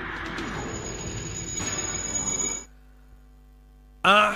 Ah.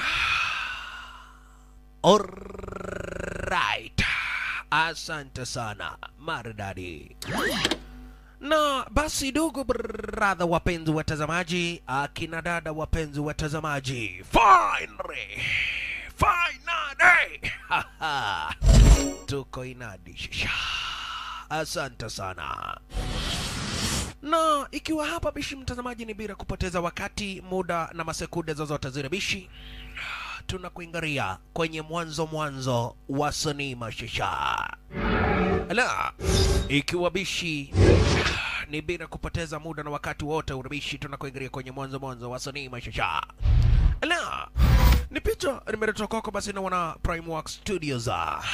Alright. Asante sana maridadi. Na basi ndugu bradha, wapenzi watazamaji, akina dada wapenzi watazamaji, finally finally, Haha. tuko inadisha. Asante sana na ikiwa hapa bishi mtazamaji, ni bila kupoteza wakati, muda na masekunde zozote zile bishi, tunakuingaria kwenye mwanzo mwanzo wa sinema shisha. Ala, ikiwa bishi ni bila kupoteza muda na wakati wote urabishi, tunakuingaria kwenye mwanzo mwanzo wa sinema shisha. Ala, ni picha nimeletwa kwako basi na wana Primework Studios.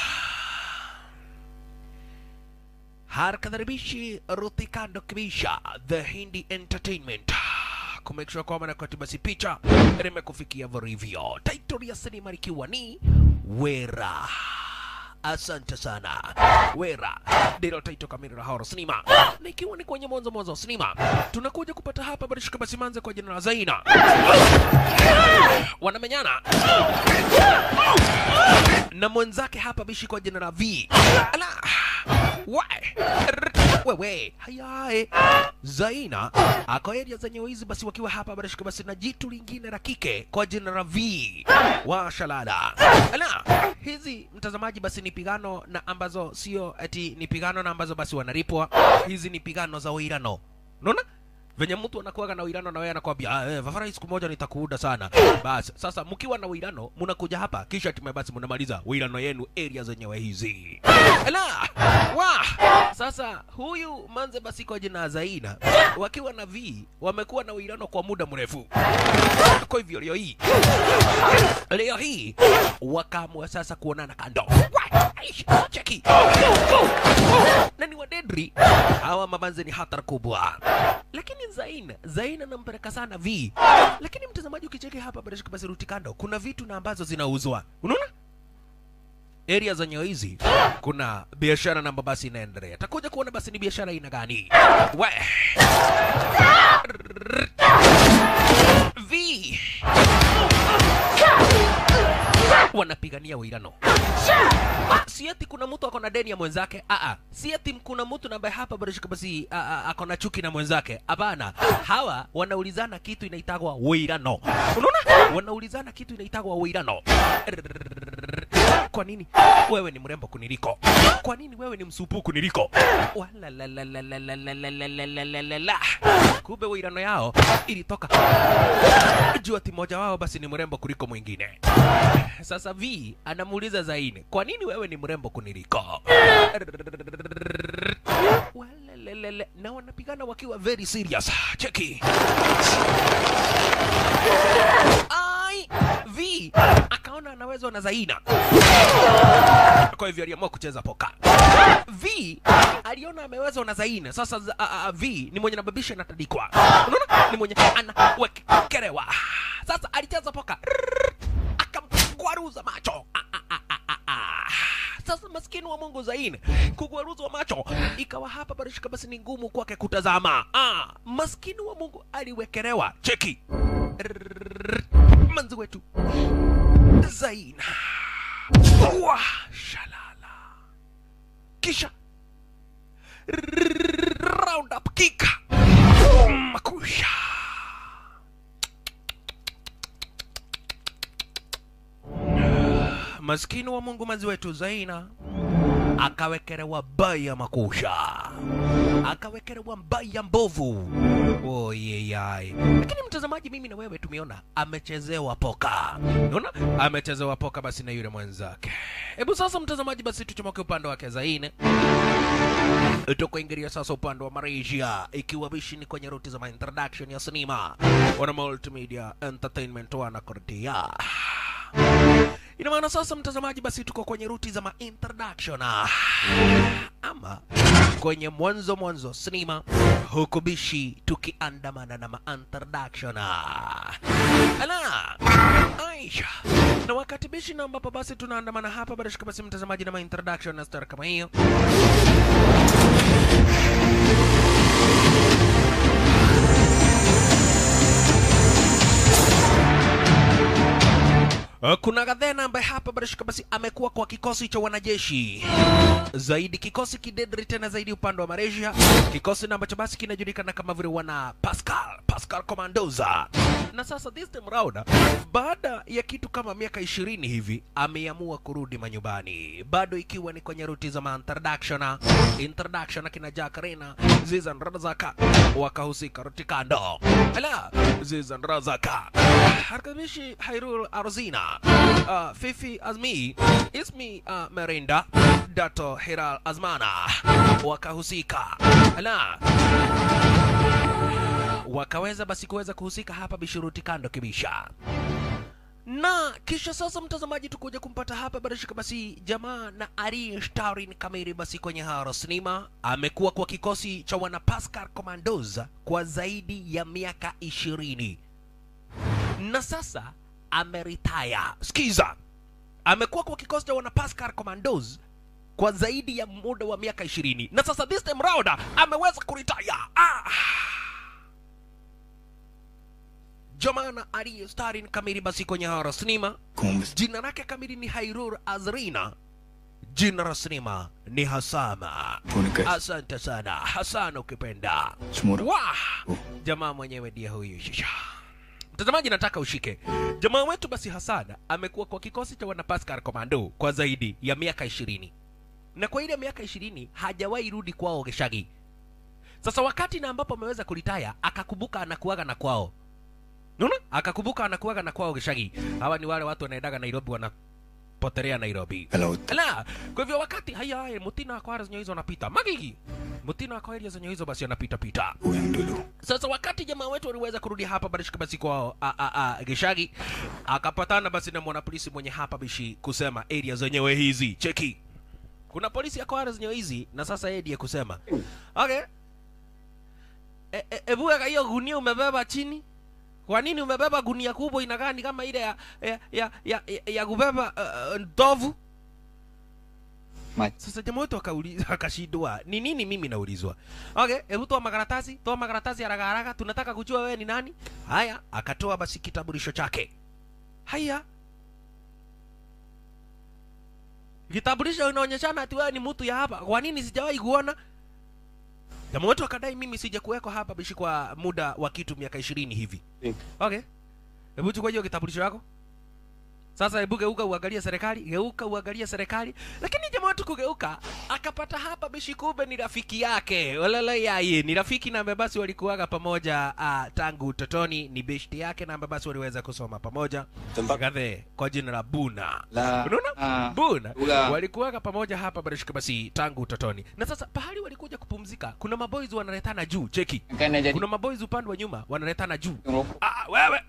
harakadharibishi ruthikando kibisha the hindi entertainment kumake sure kwamba nakati basi picha limekufikia vilivyo title ya sinema ikiwa ni wera asante sana wera ndilo taito kamili la horror sinema na ikiwa ni kwenye mwanzo mwanzo wa sinema tunakuja kupata hapa barishika basi manze kwa jina la zaina wanamenyana na mwenzake hapa bishi kwa jina la v ala Why? wewe hayae zaina ako area zenye wizi basi wakiwa hapa barashika basi na jitu lingine la kike kwa jina la v wa shalala ala hizi mtazamaji basi ni pigano na ambazo sio ati ni pigano na ambazo basi wanalipwa hizi ni pigano za uirano unaona venye mtu anakuwaga na uirano na wewe anakwambia ah, eh, Vafara siku moja nitakuuda sana. Basi sasa mkiwa na uirano mnakuja hapa kisha tume basi mnamaliza uirano yenu area zenyewe hizi. Ala! Wa! Sasa huyu manze basi kwa jina Zaina wakiwa na V wamekuwa na uirano kwa muda mrefu. Kwa hivyo leo hii leo hii wakaamua sasa kuonana kando. Wa! Aish, Cheki. Na ni wadedri hawa mabanze ni hatari kubwa lakini Zain Zain anampeleka sana V, lakini mtazamaji, ukicheki hapa barashika basi ruti kando, kuna vitu na ambazo zinauzwa, unaona area za nyeo hizi kuna biashara namba basi inaendelea. Takuja kuona basi ni biashara aina gani. We V wanapigania uirano si ati kuna mtu ako na deni ya mwenzake aa si ati kuna mtu ambaye hapa barashika basi a- a- ako na chuki na mwenzake hapana hawa wanaulizana kitu inaitagwa uirano unaona wanaulizana kitu inaitagwa uirano kwa nini wewe ni mrembo kuniliko kwa nini wewe ni msupu kuniliko Walalalalalalalalalalalala. kumbe uirano yao ilitoka juu ati mmoja wao basi ni mrembo kuliko mwingine sasa v anamuuliza zaini kwa nini wewe ni mrembo kuniliko Walelelele. na wanapigana wakiwa very serious cheki ai v akaona anawezwa na zaina kwa hivyo aliamua kucheza poka v aliona amewezwa na zaina sasa za, a, a, v ni mwenye nababisha natadikwa unaona ni mwenye anawekerewa sasa alicheza poka akamgwaruza macho Ah, ah, ah, ah, ah, ah. sasa maskini wa mungu zain kugwaruzwa macho ikawa hapa barishika basi ni ngumu kwake kutazama ah, maskini wa mungu aliwekelewa cheki manzi wetu zain wa shalala kisha round up kick makusha maskini wa mungu manzi wetu zaina akawekelewa baya makusha akawekelewa mbaya mbovu oyeyai lakini mtazamaji mimi na wewe tumeona amechezewa poka unaona amechezewa poka basi na yule mwenzake hebu sasa mtazamaji basi tuchomoke upande wake zaine tukuingilia sasa upande wa malaysia ikiwa bishi ni kwenye ruti za introduction ya sinema wana multimedia entertainment wanakordia ina maana sasa mtazamaji basi tuko kwenye ruti za ma-introduction ah, ama kwenye mwanzo mwanzo sinema huku bishi tukiandamana na ma-introduction ah. ala aisha na wakati bishi na ambapo basi tunaandamana hapa barashika basi mtazamaji na ma-introduction na star kama hiyo Uh, kuna Gadhena ambaye hapa barashika basi amekuwa kwa kikosi cha wanajeshi zaidi, kikosi kidedri tena zaidi upande wa Malaysia, kikosi na ambacho basi kinajulikana kama vile wana Pascal Pascal Commandoza. Na sasa this time round, baada ya kitu kama miaka ishirini hivi, ameamua kurudi manyumbani, bado ikiwa ni kwenye ruti za introduction introduction, akina Jack Rena Zizan Razaka wakahusika ruti kando, ala Zizan Razaka Harkamishi Hairul Arzina uh, Fifi Azmi Ismi uh, Merinda Dato Hiral Azmana wakahusika ala wakaweza basi kuweza kuhusika hapa bishuruti kando kibisha na kisha sasa mtazamaji tukuja kumpata hapa barashika basi jamaa na Ari Starin Kamiri basi kwenye haro sinema amekuwa kwa kikosi cha wana Pascal Commandos kwa zaidi ya miaka ishirini na sasa ameritaya. Sikiza, amekuwa kwa kikosi cha wana Pascal Commandos kwa zaidi ya muda wa miaka ishirini na sasa this time round ameweza kuritaya. Ah! Jamana aliye starin kamili basi kwenye hara sinema, Kumbe jina lake kamili ni Hairur Azrina, jina la sinema ni Hasama. Punika Asante sana Hasan ukipenda. Sumura Wah! Jamaa mwenyewe ndiye huyu shisha. Mtazamaji, nataka ushike jamaa wetu basi Hassan amekuwa kwa kikosi cha wana Pascal Commando kwa zaidi ya miaka ishirini na kwa ile miaka ishirini hajawahi rudi kwao Geshagi. Sasa wakati na ambapo ameweza kulitaya akakumbuka anakuaga na kwao, unaona, akakumbuka anakuaga na kwao Geshagi. Hawa ni wale watu wanaendaga Nairobi wanapotelea Nairobi. Hello Ala, kwa hivyo wakati haya haya mutina kwa zenye hizo anapita magigi mutina kwa area zenye hizo basi anapita pita Uyang dulu sasa wakati jamaa wetu waliweza kurudi hapa barishika basi kwao a, a, a, Geshagi akapatana basi na mwanapolisi mwenye hapa bishi kusema area zenyewe hizi cheki kuna polisi yako area zenyewe hizi na sasa yeye ndiye kusema okay e, e, ebu weka hiyo gunia umebeba chini kwa nini umebeba gunia kubwa inakaa ni kama ile ya ya ya, ya, ya, ya kubeba uh, ndovu Mach sasa jamaa wetu akauliza akashindwa ni nini mimi naulizwa okay hebu toa makaratasi toa makaratasi haraka haraka tunataka kujua wewe ni nani haya akatoa basi kitambulisho chake haya kitambulisho inaonyeshana ati wewe ni mtu ya hapa kwa nini sijawahi kuona jamaa wetu akadai mimi sijakuweko hapa bishi kwa muda wa kitu miaka ishirini hivi okay hebu chukua hiyo kitambulisho yako sasa hebu geuka uangalie serikali, geuka uangalie serikali. Lakini jamaa wetu kugeuka, akapata hapa bishi, kumbe ni rafiki yake walala yaye, ni rafiki na basi walikuwaga pamoja uh, tangu utotoni, ni beshti yake na basi waliweza kusoma pamoja Gathe kwa jina la Buna. La Unaona? ah, Buna Ula. walikuwaga pamoja hapa barishika basi tangu utotoni, na sasa pahali walikuja kupumzika, kuna maboys wanaletana juu, cheki, Kan na jadi kuna maboys upande wa nyuma wanaletana juu ngerokok Ah, wewe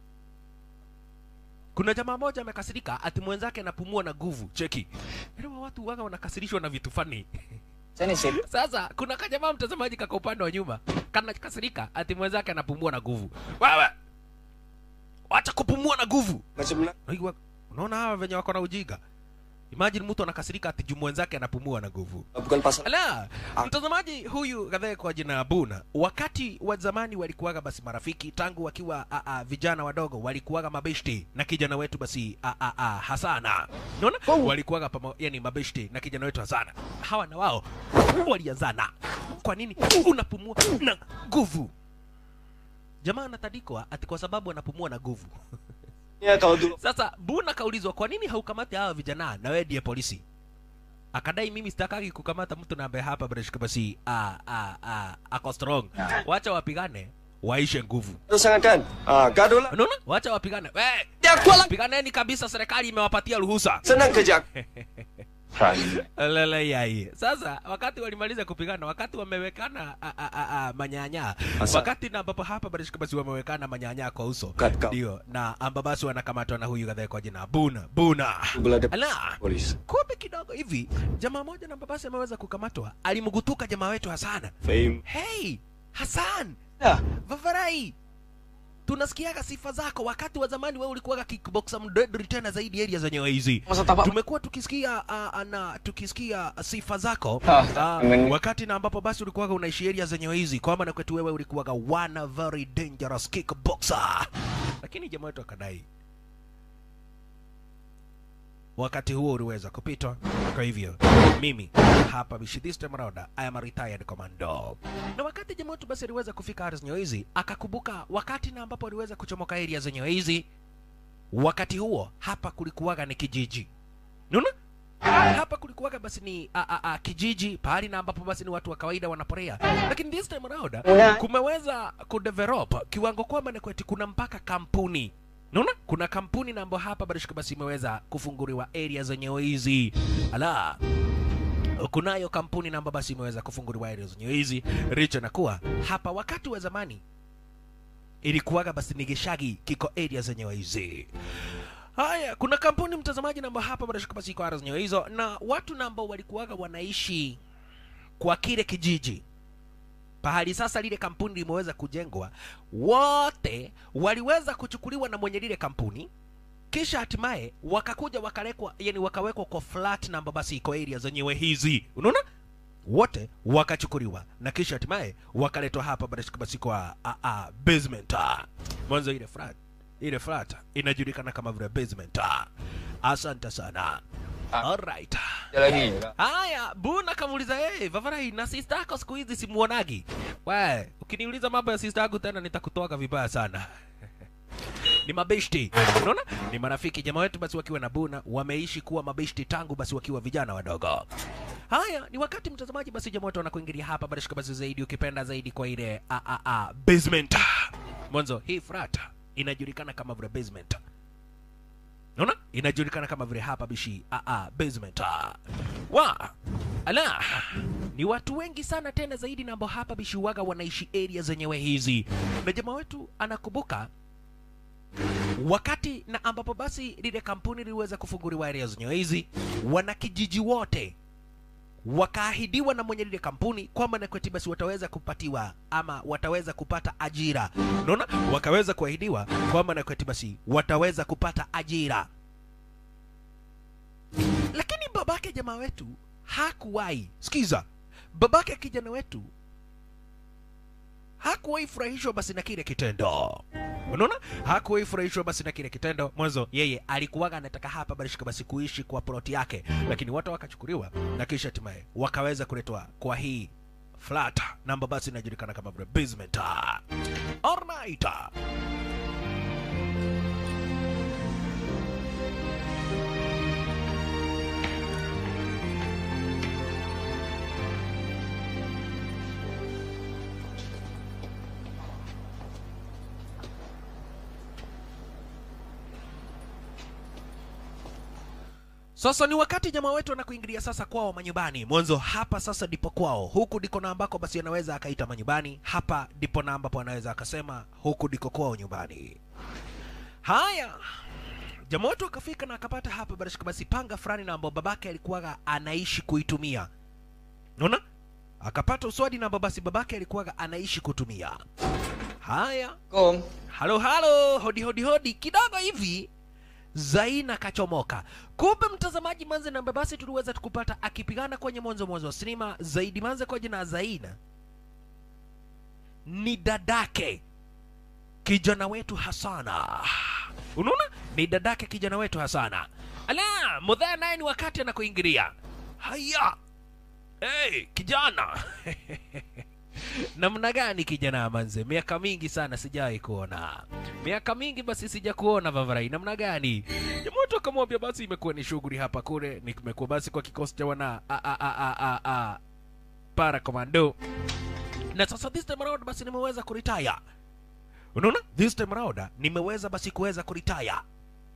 kuna jamaa moja amekasirika ati mwenzake anapumua na nguvu cheki Elewa watu waga wanakasirishwa na vitu fani Sana sip sasa kuna kajamaa mtazamaji kaka upande wa nyuma kanakasirika ati mwenzake anapumua na nguvu wewe wacha kupumua na nguvu Macam na Unajua, unaona hawa venye wako na ujinga imagine mtu anakasirika ati juu mwenzake anapumua na nguvu bukan pasal Ala, mtazamaji huyu kadhaa kwa jina la Buna, wakati wa zamani walikuwaga basi marafiki tangu wakiwa a, a, vijana wadogo walikuwaga mabeshti na kijana wetu basi a, a, a, Hasana. Unaona? Walikuwaga pamo, yani mabeshti na kijana wetu Hasana. Hawa na wao walianzana. Kwa nini unapumua na nguvu? Jamaa anatadikwa ati kwa sababu anapumua na nguvu. Ya kalau dulu Sasa Buna kaulizwa kwa nini haukamati hawa vijana na wewe ndiye polisi? Akadai mimi sitakagi kukamata mtu na ambaye hapa barashika basi a a a ako strong. Ah. Wacha wapigane waishe nguvu. Terus sangat kan ah, Gaduh lah Unaona? Wacha wapigane. We, Dia kuat lah piganeni kabisa serikali imewapatia ruhusa. Senang kerja Prime Lele yai. Sasa wakati walimaliza kupigana, wakati wamewekana a, a, a, a, manyanya, Asa. wakati na ambapo hapa barashika basi wamewekana manyanya kwa uso. Katika Ndio, na ambabasi wanakamatwa na huyu kadhaa kwa jina Buna. Buna. Belada Ala. polis kumbe kidogo hivi jamaa moja na babasi ameweza kukamatwa alimgutuka jamaa wetu hasana Fame hey hasan Ya vavarai tunasikiaga sifa zako wakati wa zamani wewe ulikuwaga kickboxer mdedri tena zaidi area zenyewe hizi Masa tapak tumekuwa tukisikia uh, na tukisikia sifa zako Ah, uh, amen. wakati na ambapo basi ulikuwaga unaishi area zenyewe hizi kwa maana kwetu wewe ulikuwaga one very dangerous kickboxer lakini jamaa wetu akadai wakati huo uliweza kupitwa. Kwa hivyo mimi hapa bishi this time around I am a retired commando. Na wakati jamaa wetu basi aliweza kufika ardhi zenyewe hizi, akakumbuka wakati na ambapo aliweza kuchomoka area zenyewe hizi, wakati huo hapa kulikuwaga ni kijiji, unaona hapa kulikuwaga basi ni a, a, a, kijiji pahali na ambapo basi ni watu wa kawaida wanaporea, lakini this time around kumeweza kudevelop kiwango kwamba ni kweti kuna mpaka kampuni Unaona? Kuna kampuni na ambayo hapa barishika basi imeweza kufunguliwa area zenyewe hizi. Ala. Kunayo kampuni na ambayo basi imeweza kufunguliwa area zenyewe hizi. Richo na kuwa hapa wakati wa zamani ilikuwaga basi ni gishagi kiko area zenyewe hizi. Haya, kuna kampuni mtazamaji namba hapa barashika basi iko area zenyewe hizo na watu na ambao walikuwaga wanaishi kwa kile kijiji pahali sasa lile kampuni limeweza kujengwa, wote waliweza kuchukuliwa na mwenye lile kampuni, kisha hatimaye wakakuja wakalekwa, yani wakawekwa kwa flat namba basi iko area zenyewe hizi, unaona wote wakachukuliwa na kisha hatimaye wakaletwa hapa barashika basi kwa a, a, basement mwanzo ile flat ile flat inajulikana kama vile basement asante sana alright Ada lagi tak? Haya, Buna kamuuliza hey, Vavarai na sister yako siku hizi simuonagi. We, ukiniuliza mambo ya sister yangu tena nitakutoka vibaya sana. ni mabeshti. Unaona? Ni marafiki jamaa wetu basi wakiwa na Buna wameishi kuwa mabeshti tangu basi wakiwa vijana wadogo. Haya, ni wakati mtazamaji basi jamaa wetu wanakuingilia hapa basi shika basi zaidi ukipenda zaidi kwa ile a a a basement. Mwanzo hii frat inajulikana kama vile basement. Unaona? Inajulikana kama vile hapa bishi a a basement. Wa ala ni watu wengi sana tena zaidi na ambao hapa bishi waga wanaishi area zenyewe hizi. Na jamaa wetu anakumbuka wakati na ambapo basi lile kampuni liliweza kufunguliwa area zenyewe hizi, wanakijiji wote wakaahidiwa na mwenye lile kampuni kwamba na kweti basi wataweza kupatiwa ama wataweza kupata ajira. Unaona, wakaweza kuahidiwa kwamba na kweti basi wataweza kupata ajira, lakini babake jamaa wetu hakuwahi sikiza, babake kijana wetu hakuwahi furahishwa basi na kile kitendo. Unaona, hakuwahi furahishwa basi na kile kitendo. Mwanzo yeye alikuwaga anataka hapa barishika basi kuishi kwa ploti yake, lakini watu wakachukuliwa na kisha hatimaye wakaweza kuletwa kwa hii flat namba basi inajulikana kama vile basement. Alright. Sasa ni wakati jamaa wetu anakuingilia sasa kwao manyumbani. Mwanzo hapa sasa ndipo kwao, huku ndiko na ambako basi anaweza akaita manyumbani, hapa ndipo na ambapo anaweza akasema huku ndiko kwao nyumbani. Haya, jamaa wetu akafika na akapata hapa barashika basi panga fulani na ambao babake alikuwaga anaishi kuitumia. Unaona? Akapata uswadi na ambao basi babake alikuwaga anaishi kutumia. Haya, Kom. halo halo, hodi hodi hodi, kidogo hivi Zaina kachomoka. Kumbe mtazamaji, manze na basi tuliweza tukupata akipigana kwenye mwanzo mwanzo wa sinema zaidi manze kwa jina Zaina ni dadake kijana wetu Hasana. Unaona, ni dadake kijana wetu Hasana. Ala, mudhaya naye ni wakati anakuingilia. Haya, hey, kijana namna gani kijana manze miaka mingi sana sijawahi kuona miaka mingi basi sija kuona vavarai namna gani jamoto akamwambia basi imekuwa ni shughuli hapa kule nimekuwa basi kwa kikosi cha wana a, a, a, a, a, a, para commando na sasa this time around basi nimeweza kuritaya unaona this time around nimeweza basi kuweza kuritaya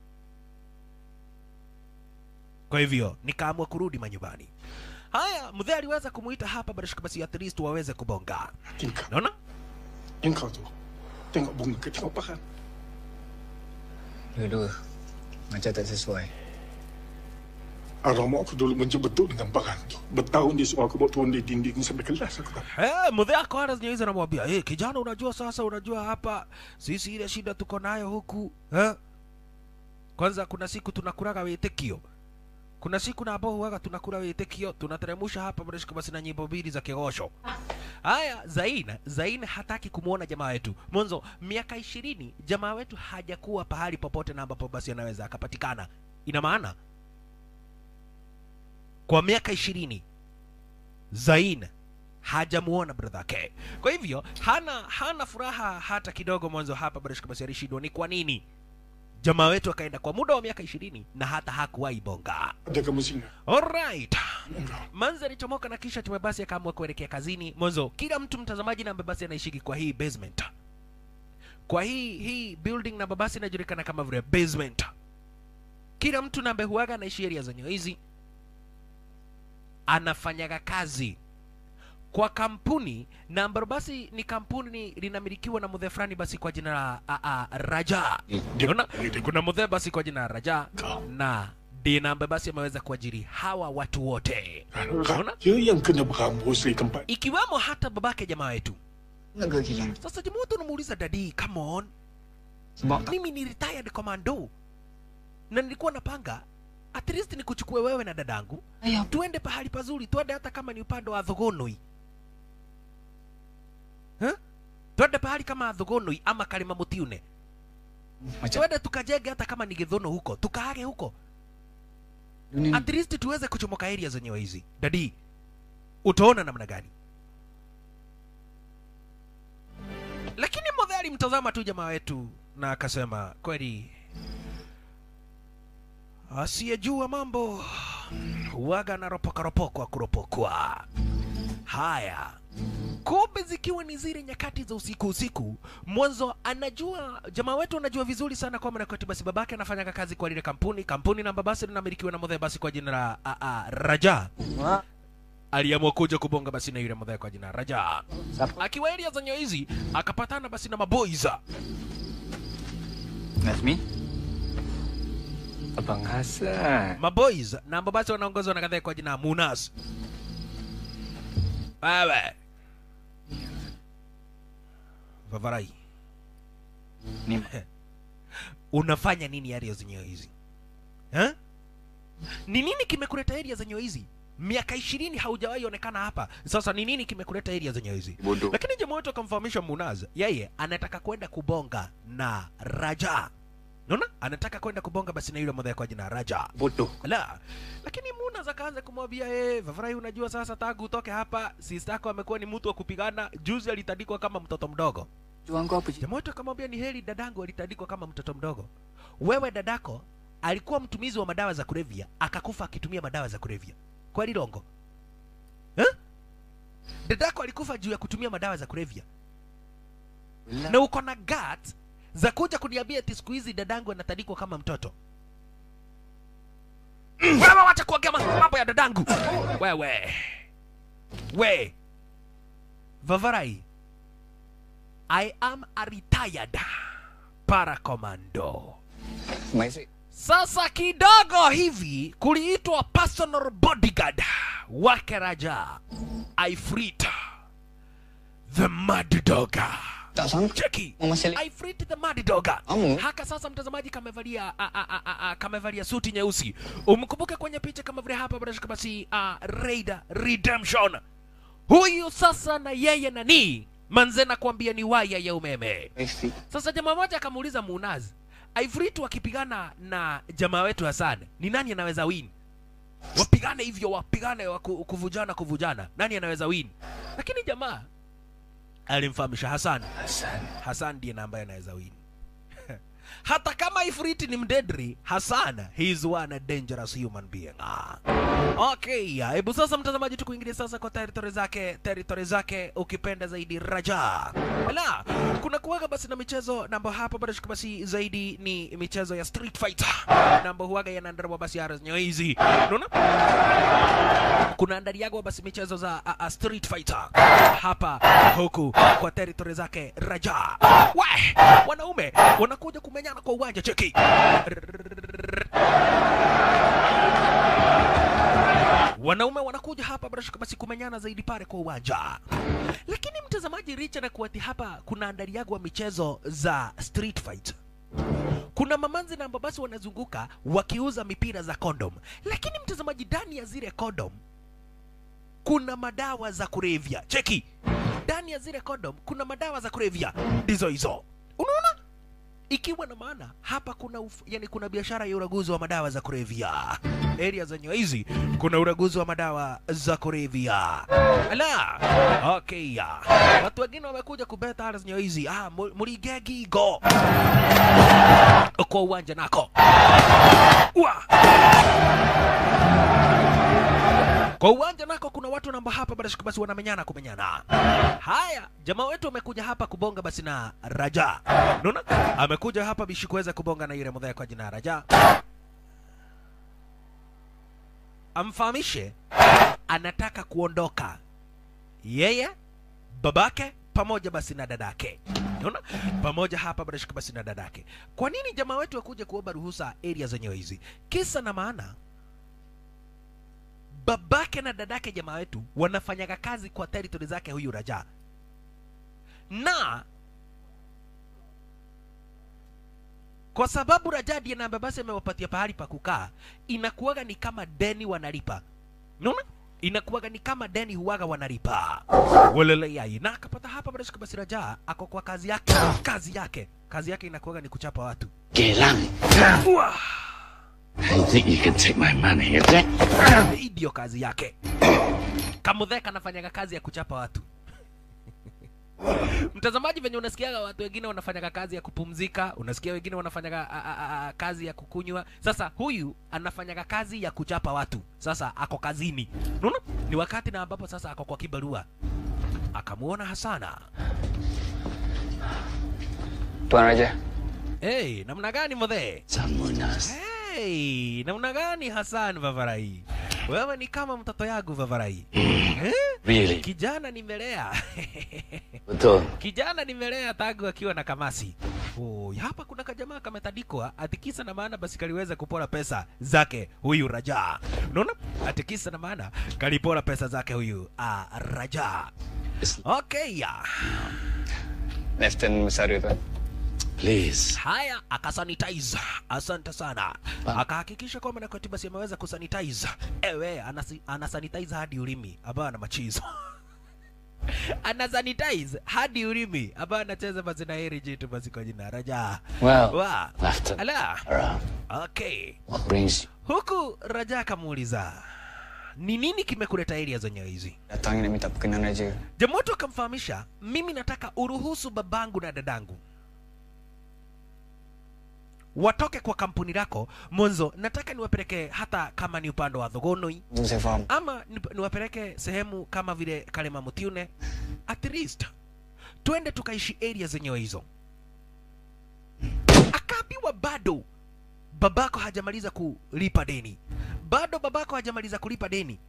kwa hivyo nikaamua kurudi manyumbani haya mzee aliweza kumuita hapa barashika basi at least waweze kubonga Tingkat. naona Engkau tu. Tengok bunga ke tengok pahan. Dua-dua. Macam tak sesuai. Arwah mak aku dulu benci betul dengan pahan tu. Bertahun dia suruh aku buat turun di dinding sampai kelas aku tak. Eh, mzee ako ara zenyewe hizo anamwambia hey, kijana unajua sasa unajua hapa sisi ile shida tuko nayo huku eh? kwanza kuna siku tunakuraga witikio kuna siku na ambao huwaga tunakula witikio tunateremusha hapa barashika basi na nyimbo mbili za kigosho haya zaina zaina hataki kumwona jamaa wetu mwanzo miaka ishirini jamaa wetu hajakuwa pahali popote na ambapo basi anaweza akapatikana ina maana kwa miaka ishirini Zain hajamuona brother yake. Kwa hivyo hana hana furaha hata kidogo mwanzo hapa Barishka basi alishindwa. Ni kwa nini? Jamaa wetu akaenda kwa muda wa miaka ishirini na hata hakuwahi bonga. Ada kamu singa. Alright. Manzi alichomoka na kisha tume basi akaamua kuelekea kazini. Mwanzo kila mtu mtazamaji na basi anaishiki kwa hii basement. Kwa hii hii building na basi inajulikana kama vile basement. Kila mtu na huaga anaishi area zenye hizi anafanyaga kazi kwa kampuni na ambalo basi ni kampuni linamilikiwa na mudhe fulani basi kwa jina la a, a, Raja. Unaona? Kuna mudhe basi kwa jina la Raja na Dina ambaye basi ameweza kuajiri hawa watu wote, Unaona? Raja yang kena berambus di tempat ikiwemo hata babake jamaa wetu. Negara kilang. Sasa jamaa wetu unamuuliza dadi, come on, Sebab tak mimi ni retired commando na nilikuwa napanga at least nikuchukue wewe na dadangu ayah tuende pahali pazuri, twende hata kama ni upande wa Thogonoi huh? twende pahali kama Thogonoi ama Kalima Mutiune, macam twende tukajenge hata kama ni Githono huko, tukaage huko dunia ni at least tuweze kuchomoka area zenyewe hizi. Dadi, utaona namna gani? Lakini Modhe alimtazama tu jamaa wetu na akasema, kweli asiyejua mambo huwaga anaropoka ropokwa kuropokwa. Haya, kumbe zikiwa ni zile nyakati za usiku usiku, mwanzo anajua jamaa wetu anajua vizuri sana kwamba nakweti basi babake anafanyaga kazi kwa lile kampuni kampuni namba basi linamilikiwa na Modhe basi kwa jina la a, a, Raja Wah, aliamua kuja kubonga basi na yule Modhe kwa jina la Raja. siapa? Akiwa area zenye hizi akapatana basi na maboys Nazmi? Abang Hasan. maboys na ambao basi wanaongozwa na kadhaa kwa jina la Munas. Wewe Vavarai, Ni unafanya nini area zenyewe hizi eh? Ni nini kimekuleta area zenyewe hizi? Miaka ishirini haujawahi onekana hapa. Sasa ni nini kimekuleta area zenyewe hizi? bodoh. Lakini jamaa wetu akamfahamisha Munaz, yeye anataka kwenda kubonga na Raja. Unaona? Anataka kwenda kubonga basi na yule mmoja kwa jina Raja. Bodoh. La, lakini Munaz akaanza kumwambia eh, Vavarai, unajua sasa tangu utoke hapa, sister yako amekuwa ni mtu wa kupigana. Juzi alitandikwa kama mtoto mdogo. Tuan kau apa je? Jamaa wetu akamwambia ni heri dadangu alitandikwa kama mtoto mdogo. Wewe dadako alikuwa mtumizi wa madawa za kulevya, akakufa akitumia madawa za kulevya. Kweli Longo? Eh? Dadako alikufa juu ya kutumia madawa za kulevya. Belah. Na uko na gut za kuja kuniambia eti siku hizi dadangu anatandikwa kama mtoto. Mm, Wewe wacha kuongea ma- mambo ya dadangu. Wewe. We. Vavarai. I am a retired para commando. Maisik. Sasa kidogo hivi kuliitwa personal bodyguard wake Raja Ifrit the mad dog. Tak sangka. Cheki Mama Sally. Ifrit the mad dog. Amu. Haka sasa mtazamaji kamevalia a, a, a, a, a, kamevalia suti nyeusi. Umkumbuke kwenye picha kama vile hapa bila shaka basi uh, Raider Redemption. Huyu sasa na yeye nani? Manze nakwambia ni waya ya umeme. Maisik. Sasa jamaa moja akamuuliza Munaz, Ivrit wakipigana na jamaa wetu Hassan, ni nani anaweza win? Wapigane hivyo, wapigane waku- kuvujana kuvujana, nani anaweza win? Lakini jamaa alimfahamisha Hassan, Hasan. Hassan ndiye na ambaye anaweza win. Hata kama Ifrit ni mdedri, Hassan he is one dangerous human being. Ah. Okay, hebu sasa mtazamaji, tukuingilia sasa kwa territory zake, territory zake ukipenda zaidi Raja. Wala, kuna kuwaga basi na michezo namba hapa bado shika basi zaidi ni michezo ya street fighter. Namba huwaga yanaandaliwa basi ara zenyewe hizi. Unaona? Kuna andaliagwa basi michezo za a, a street fighter hapa huku kwa territory zake Raja. We, wanaume wanakuja kumenyana kwa uwanja cheki. wanaume wanakuja hapa bila shaka basi kumenyana zaidi pale kwa uwanja lakini mtazamaji richa na kuati hapa kuna andaliagwa michezo za street fight kuna mamanzi na ambao basi wanazunguka wakiuza mipira za kondom lakini mtazamaji ndani ya zile kondom kuna madawa za kulevya cheki ndani ya zile kondom kuna madawa za kulevya ndizo hizo unaona ikiwa na maana hapa kuna uf, yani kuna biashara ya uraguzi wa madawa za kulevya area zenye hizi kuna uraguzi wa madawa za kulevya ala okay ya watu wengine wamekuja kubeta area zenye hizi ah mu- mulige gigo kwa uwanja nako wa kwa uwanja nako kuna watu namba hapa basi basi wanamenyana kumenyana. Haya, jamaa wetu amekuja hapa kubonga basi na Raja. Unaona? Amekuja hapa bishi kuweza kubonga na yule mdhaya kwa jina la Raja. Amfahamishe anataka kuondoka. Yeye, babake pamoja basi na dadake. Unaona? Pamoja hapa basi basi na dadake. Kwa nini jamaa wetu akuje kuomba ruhusa area zenyewe hizi? Kisa na maana babake na dadake jamaa wetu wanafanyaga kazi kwa territory zake huyu Raja, na kwa sababu Raja ndiye na babase amewapatia pahali pa kukaa, inakuwaga ni kama deni wanalipa. Unaona? Inakuwaga ni kama deni huwaga wanalipa. Walele yai. Na akapata hapa basi basi Raja ako kwa kazi yake. Kazi yake. Kazi yake inakuwaga ni kuchapa watu. Gelang, Uah! you think you can take my money, is it? hii ndio kazi yake kamudheka anafanyaga kazi ya kuchapa watu mtazamaji venye unasikiaga watu wengine wanafanyaga kazi ya kupumzika unasikia wengine wanafanyaga a, a, a, kazi ya kukunywa sasa huyu anafanyaga kazi ya kuchapa watu sasa ako kazini unaona ni wakati na ambapo sasa ako kwa kibarua akamuona hasana Tuan Raja, hey, namna gani modhee Samunas. Hey, namna gani Hassan Vavarai? Wewe ni kama mtoto yangu Vavarai. Eh? Really? Kijana nimelea. Betul. Kijana nimelea tangu akiwa na kamasi. Oh, hapa kuna kajamaa kametandikwa atikisa na maana basi kaliweza kupora pesa zake huyu Raja. Unaona? Atikisa na maana kalipora pesa zake huyu ah, Raja. It's- Okay, ya. Lieutenant Masaru Tuan. Please. Haya, akasanitize. Asante sana. Pa- Akahakikisha kwamba na katiba si ameweza kusanitize. Ewe, anasi, anasanitize hadi ulimi ambayo ana machizo. anasanitize hadi ulimi ambayo anacheza basi na heri jitu basi kwa jina Raja. Well, Wa. Lieutenant. Ala. Around. Okay. What brings you? Huku Raja akamuuliza ni nini kimekuleta area zenyewe hizi? datang nak minta perkenan Raja. Jamoto akamfahamisha, mimi nataka uruhusu babangu na dadangu watoke kwa kampuni lako mwanzo. Nataka niwapeleke hata kama ni upande wa Thogonoi Itu saya faham. ama ni- niwapeleke sehemu kama vile Kalema Mutiune, at least twende tukaishi area zenyewe hizo. Akaambiwa bado babako hajamaliza kulipa deni, bado babako hajamaliza kulipa deni,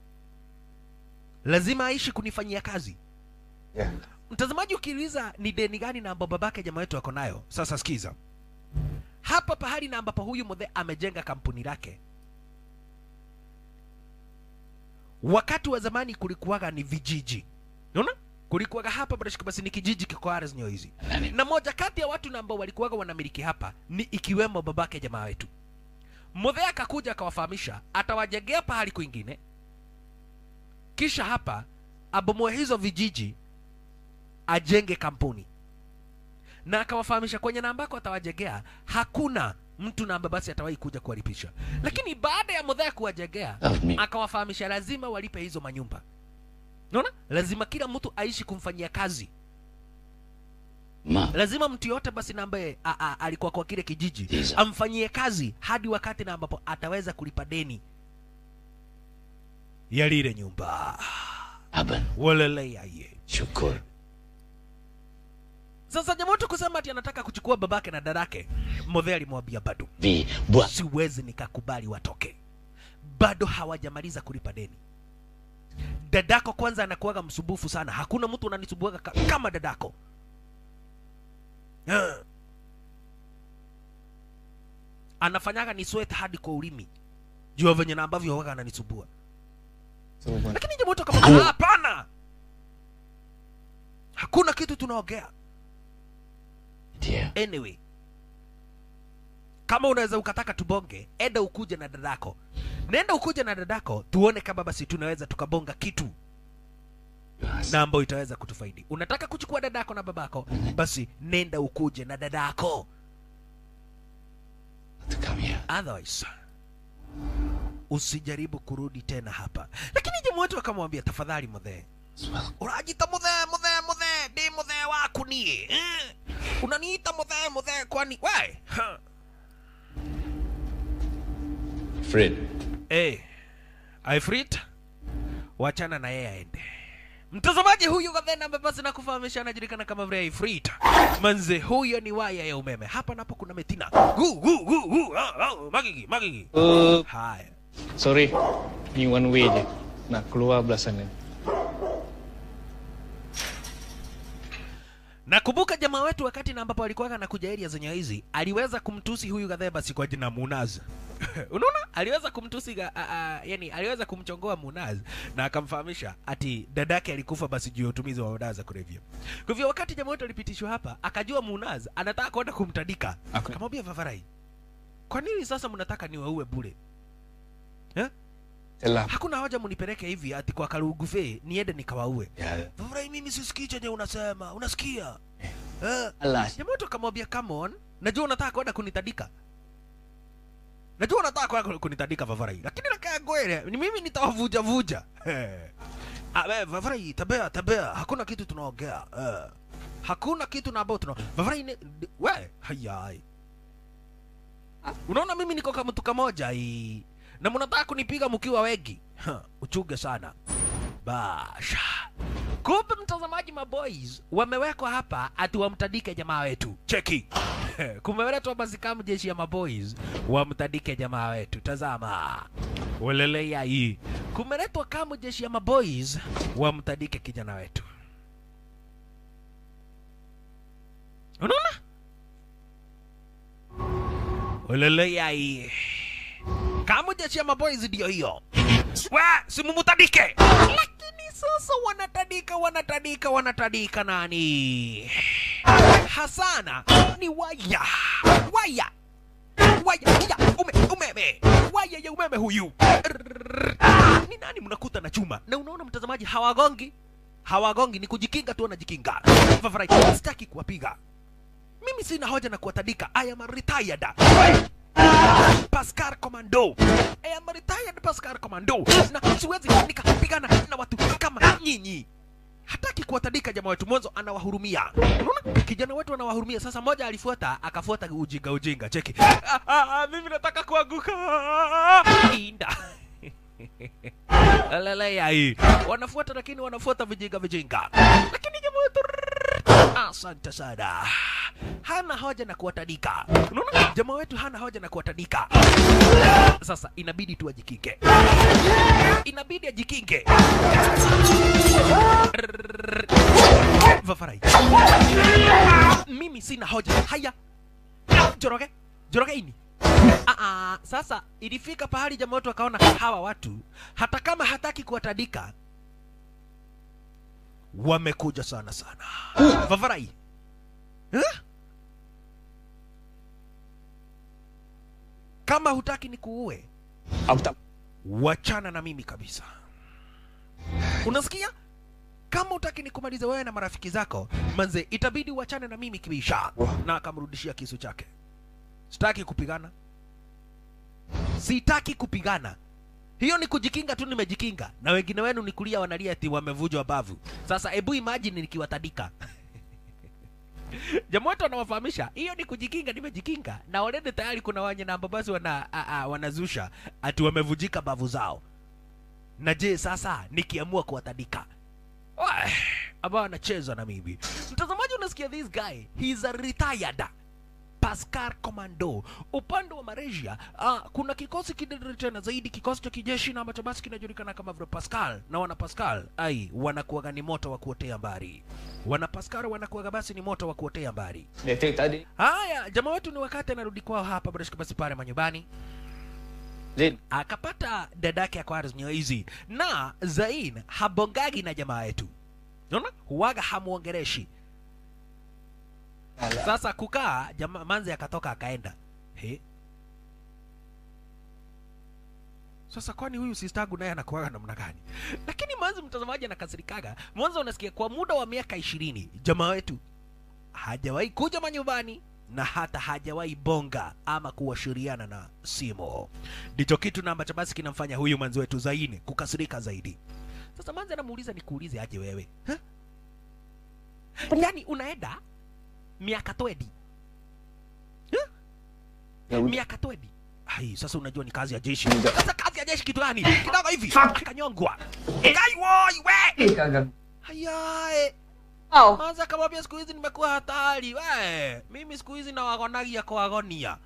lazima aishi kunifanyia kazi. Ya. Mtazamaji, ukiuliza ni deni gani na ambapo babake jamaa wetu ako nayo, sasa sikiza hapa pahali na ambapo huyu mzee amejenga kampuni lake. Wakati wa zamani kulikuwaga ni vijiji, unaona, kulikuwaga hapa basi basi ni kijiji kiko ardhi zenyewe hizi, na moja kati ya watu na ambao walikuwaga wanamiliki hapa ni ikiwemo babake jamaa wetu. Mzee akakuja akawafahamisha atawajengea pahali kwingine, kisha hapa abomoe hizo vijiji ajenge kampuni na akawafahamisha kwenye na ambako atawajegea hakuna mtu na ambaye basi atawahi kuja kuwalipisha lakini baada ya mudhaya kuwajegea Of me. akawafahamisha lazima walipe hizo manyumba naona lazima kila mtu aishi kumfanyia kazi Ma. lazima mtu yote basi na ambaye a- a- alikuwa kwa kile kijiji Ndizo. amfanyie kazi hadi wakati na ambapo ataweza kulipa deni ya lile nyumba Aban. waleleyaye Syukur. sasa jamoto kusema ati anataka kuchukua babake na dadake modhe alimwambia bado Vi. Buat. siwezi nikakubali watoke bado hawajamaliza kulipa deni dadako kwanza anakuwaga msumbufu sana hakuna mtu unanisumbuaga ka, kama dadako Ah. anafanyaga ni sweat hadi kwa ulimi jua venye na ambavyo huwaga ananisumbua Suruh Puan. lakini jamoto kama hapana hakuna kitu tunaongea Dia. anyway kama unaweza ukataka tubonge enda ukuje na dadako nenda ukuje na dadako tuone kama basi tunaweza tukabonga kitu Yes. na ambayo itaweza kutufaidi unataka kuchukua dadako na babako basi nenda ukuje na dadako otherwise usijaribu kurudi tena hapa lakini jamaa wetu akamwambia tafadhali mudhee urajita muthee muthee muthee ndi muthee waku nie eh? unaniita muthee muthee kwani we Ha. Fred. Eh, Ifrit, wachana na yeye aende. Mtazamaji huyu Gathena ambaye basi nakufahamisha anajulikana kama vile Ifrit. Manze huyo ni waya ya umeme. Hapa napo kuna metina. Gu gu gu gu. Ah, ah, magigi magigi. Uh, Haya. sorry. Ni one way je. Nak keluar belah sana. Nakumbuka jamaa wetu wakati na ambapo alikuwa anakuja area zenye hizi, aliweza kumtusi huyu Gatheba basi kwa jina Munaz. Unaona? Aliweza kumtusi ga, a, a, yani aliweza kumchongoa Munaz na akamfahamisha ati dadake alikufa basi juu ya utumizi wa dawa za kulevya. Kwa hivyo wakati jamaa wetu alipitishwa hapa, akajua Munaz anataka kwenda kumtandika. Ako- Akamwambia Vavarai, kwa nini sasa mnataka niwaue bure? Eh? Telah. Hakuna haja munipeleke hivi ati kwa Karugufe niende nikawaue. Ya. Vavarai, mimi sisikii chenye unasema. Unasikia? Eh? Alas. Jamaa wetu akamwambia come on, najua unataka kwenda kunitandika. Najua unataka kwenda kunitandika Vavarai, lakini nakaa gwele, ni mimi nitawavuja vuja. Eh. Ah, we, Vavarai, tabea tabea, hakuna kitu tunaongea. Eh. Hakuna kitu na ambao tuna Vavarai ni we, hayai. Unaona mimi niko kama mtu kamoja hii. Na mnataka kunipiga mkiwa wengi. Ha, Uchuge sana. Basha. Kumbe mtazamaji, maboys wamewekwa hapa ati wamtandike jamaa wetu. Cheki, kumeletwa basi kama jeshi ya maboys wamtandike jamaa wetu. Tazama welelea hii, kumeletwa kama jeshi ya maboys wamtandike kijana wetu. Unaona welelea hii, kama jeshi ya maboys ndio hiyo we simumutandike lakini sasa wanatandika wanatandika wanatandika nani hasana ni waya waya waya ya ume, umeme waya ya umeme huyu Rrrr. ni nani mnakuta na chuma na unaona mtazamaji hawagongi hawagongi ni kujikinga tu wanajikinga Favarai, sitaki kuwapiga mimi sina hoja na kuwatandika i am retired Pascal Commando. I am retired Pascal Commando. Na siwezi nikapigana na watu kama nyinyi. Hataki kuwatandika jamaa wetu, mwanzo anawahurumia. Unaona? Kijana wetu anawahurumia. Sasa moja alifuata, akafuata ujinga ujinga. Cheki. Ah, ah, ah, mimi nataka kuanguka. Inda. Lelea hii. Wanafuata lakini wanafuata vijinga vijinga. Lakini jamaa wetu Asante sana. Hana hoja na kuwatandika. Unaona? Jamaa wetu hana hoja na kuwatandika. Sasa inabidi tu ajikinge. Inabidi ajikinge. Vafarai. Mimi sina hoja. Haya. Joroge. Joroge ini. Ah, ah, sasa ilifika pahali jamaa wetu akaona hawa watu hata kama hataki kuwatandika wamekuja sana sana. Vavarai. Eh? Kama hutaki ni kuue, Aku tak wachana na mimi kabisa. Unasikia? Kama hutaki nikumalize wewe na marafiki zako, manze, itabidi uachane na mimi kibisha. Na akamrudishia kisu chake. Sitaki kupigana, sitaki kupigana. Hiyo ni kujikinga tu, nimejikinga. Na wengine wenu ni kulia wanalia ati wamevujwa bavu. Sasa hebu imagine nikiwatandika jamaa wetu anawafahamisha hiyo ni kujikinga, nimejikinga na already tayari kuna wenye na ambao basi wana, a, a, wanazusha ati wamevujika bavu zao. Na je sasa nikiamua kuwatandika Wai, ambao anacheza na mimi. Mtazamaji, unasikia this guy, he's a retired Pascal Commando. Upande wa Malaysia uh, kuna kikosi kidedere tena zaidi, kikosi cha kijeshi na ambacho basi kinajulikana kama vile Pascal, na wana Pascal ai wanakuwaga ni moto wa kuotea mbali. Wana Pascal wanakuwaga basi ni moto wa kuotea mbali. detik tadi. Haya, jamaa wetu ni wakati anarudi kwao hapa Barishka basi pale manyumbani Zin, akapata dadake Aquarius Nyoizi na Zain habongagi na jamaa yetu, unaona huwaga hamuongereshi. Sasa kukaa jamaa manzi akatoka akaenda he. Sasa kwani huyu sistangu naye anakuaga namna gani? Lakini manzi mtazamaji anakasirikaga. Mwanzo unasikia kwa muda wa miaka ishirini jamaa wetu hajawahi kuja manyumbani na hata hajawahi bonga ama kuashiriana na simu. Ndicho kitu na ambacho basi kinamfanya huyu manzi wetu Zaini kukasirika zaidi. Sasa manzi anamuuliza nikuulize aje wewe huh? Yaani unaenda miaka twedi huh? miaka twedi Hai, sasa unajua ni kazi ya jeshi. Sasa kazi ya jeshi kitu gani? Kidogo hivi akanyongwa. Gai woi we. Hayae. Oh. Manza akamwambia siku hizi nimekuwa hatari. We, mimi siku hizi nawagonagia kuwagonia.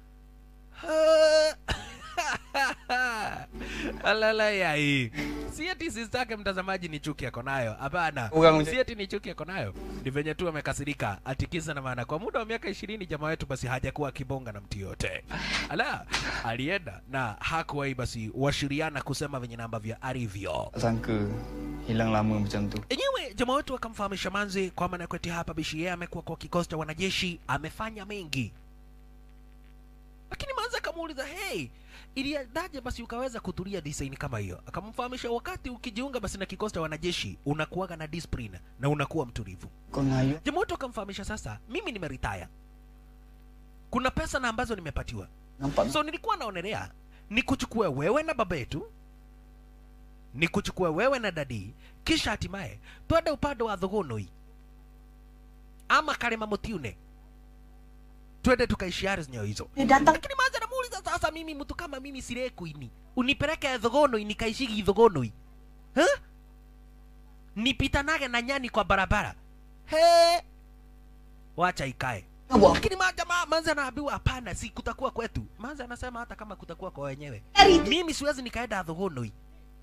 Alala ya hii. Si eti sistake mtazamaji ni chuki yako nayo. Hapana. Si eti ni chuki yako nayo. Ni venye tu amekasirika. Atikiza na maana kwa muda wa miaka ishirini jamaa wetu basi hajakuwa akibonga na mtu yote. Ala, alienda na hakuwahi basi washiriana kusema venye namba vya alivyo. Tak sangka hilang lama macam tu. Enyewe jamaa wetu akamfahamisha Manzi kwamba Nakweti hapa bishi yeye amekuwa kwa kikosi cha wanajeshi, amefanya mengi, lakini Manzi akamuuliza hey, iliendaje basi ukaweza kutulia design kama hiyo? Akamfahamisha wakati ukijiunga basi na kikosi cha wanajeshi unakuwaga na discipline na unakuwa mtulivu. Kau ngayu Jamaa wetu akamfahamisha sasa, mimi nimeretire, kuna pesa na ambazo nimepatiwa nampak so nilikuwa naonelea nikuchukue wewe na baba yetu nikuchukue wewe na dadi kisha hatimaye twende upande wa thogonoi ama karema mutiune twende tukaishiari zinyo hizo Dia datang lakini manza namuuliza sasa mimi mtu kama mimi sirekuini unipeleke thogonoi nikaishigi thogonoi huh? nipitanage na nyani kwa barabara he wacha ikae Wah. lakini maja ma, manza anaambiwa hapana si kutakuwa kwetu manza anasema hata kama kutakuwa kwa wenyewe Dari mimi siwezi nikaenda thogonoi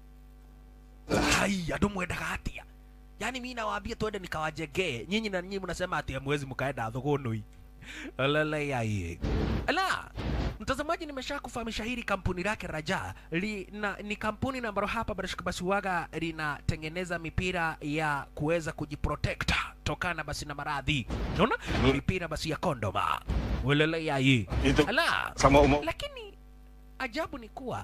hai andu mwendaga atia yaani mi nawaambia twende nikawajegee nyinyi na nyinyi mnasema ati hamwezi mkaenda thogonoi alalaiaie ala mtazamaji nimesha kufahamisha hili kampuni lake raja li, na, ni kampuni na ambalo hapa barashika basi waga linatengeneza mipira ya kuweza kujiprotect tokana basi na maradhi naona mipira basi ya kondoma welelaiai Itu ala sama umur lakini ajabu ni kuwa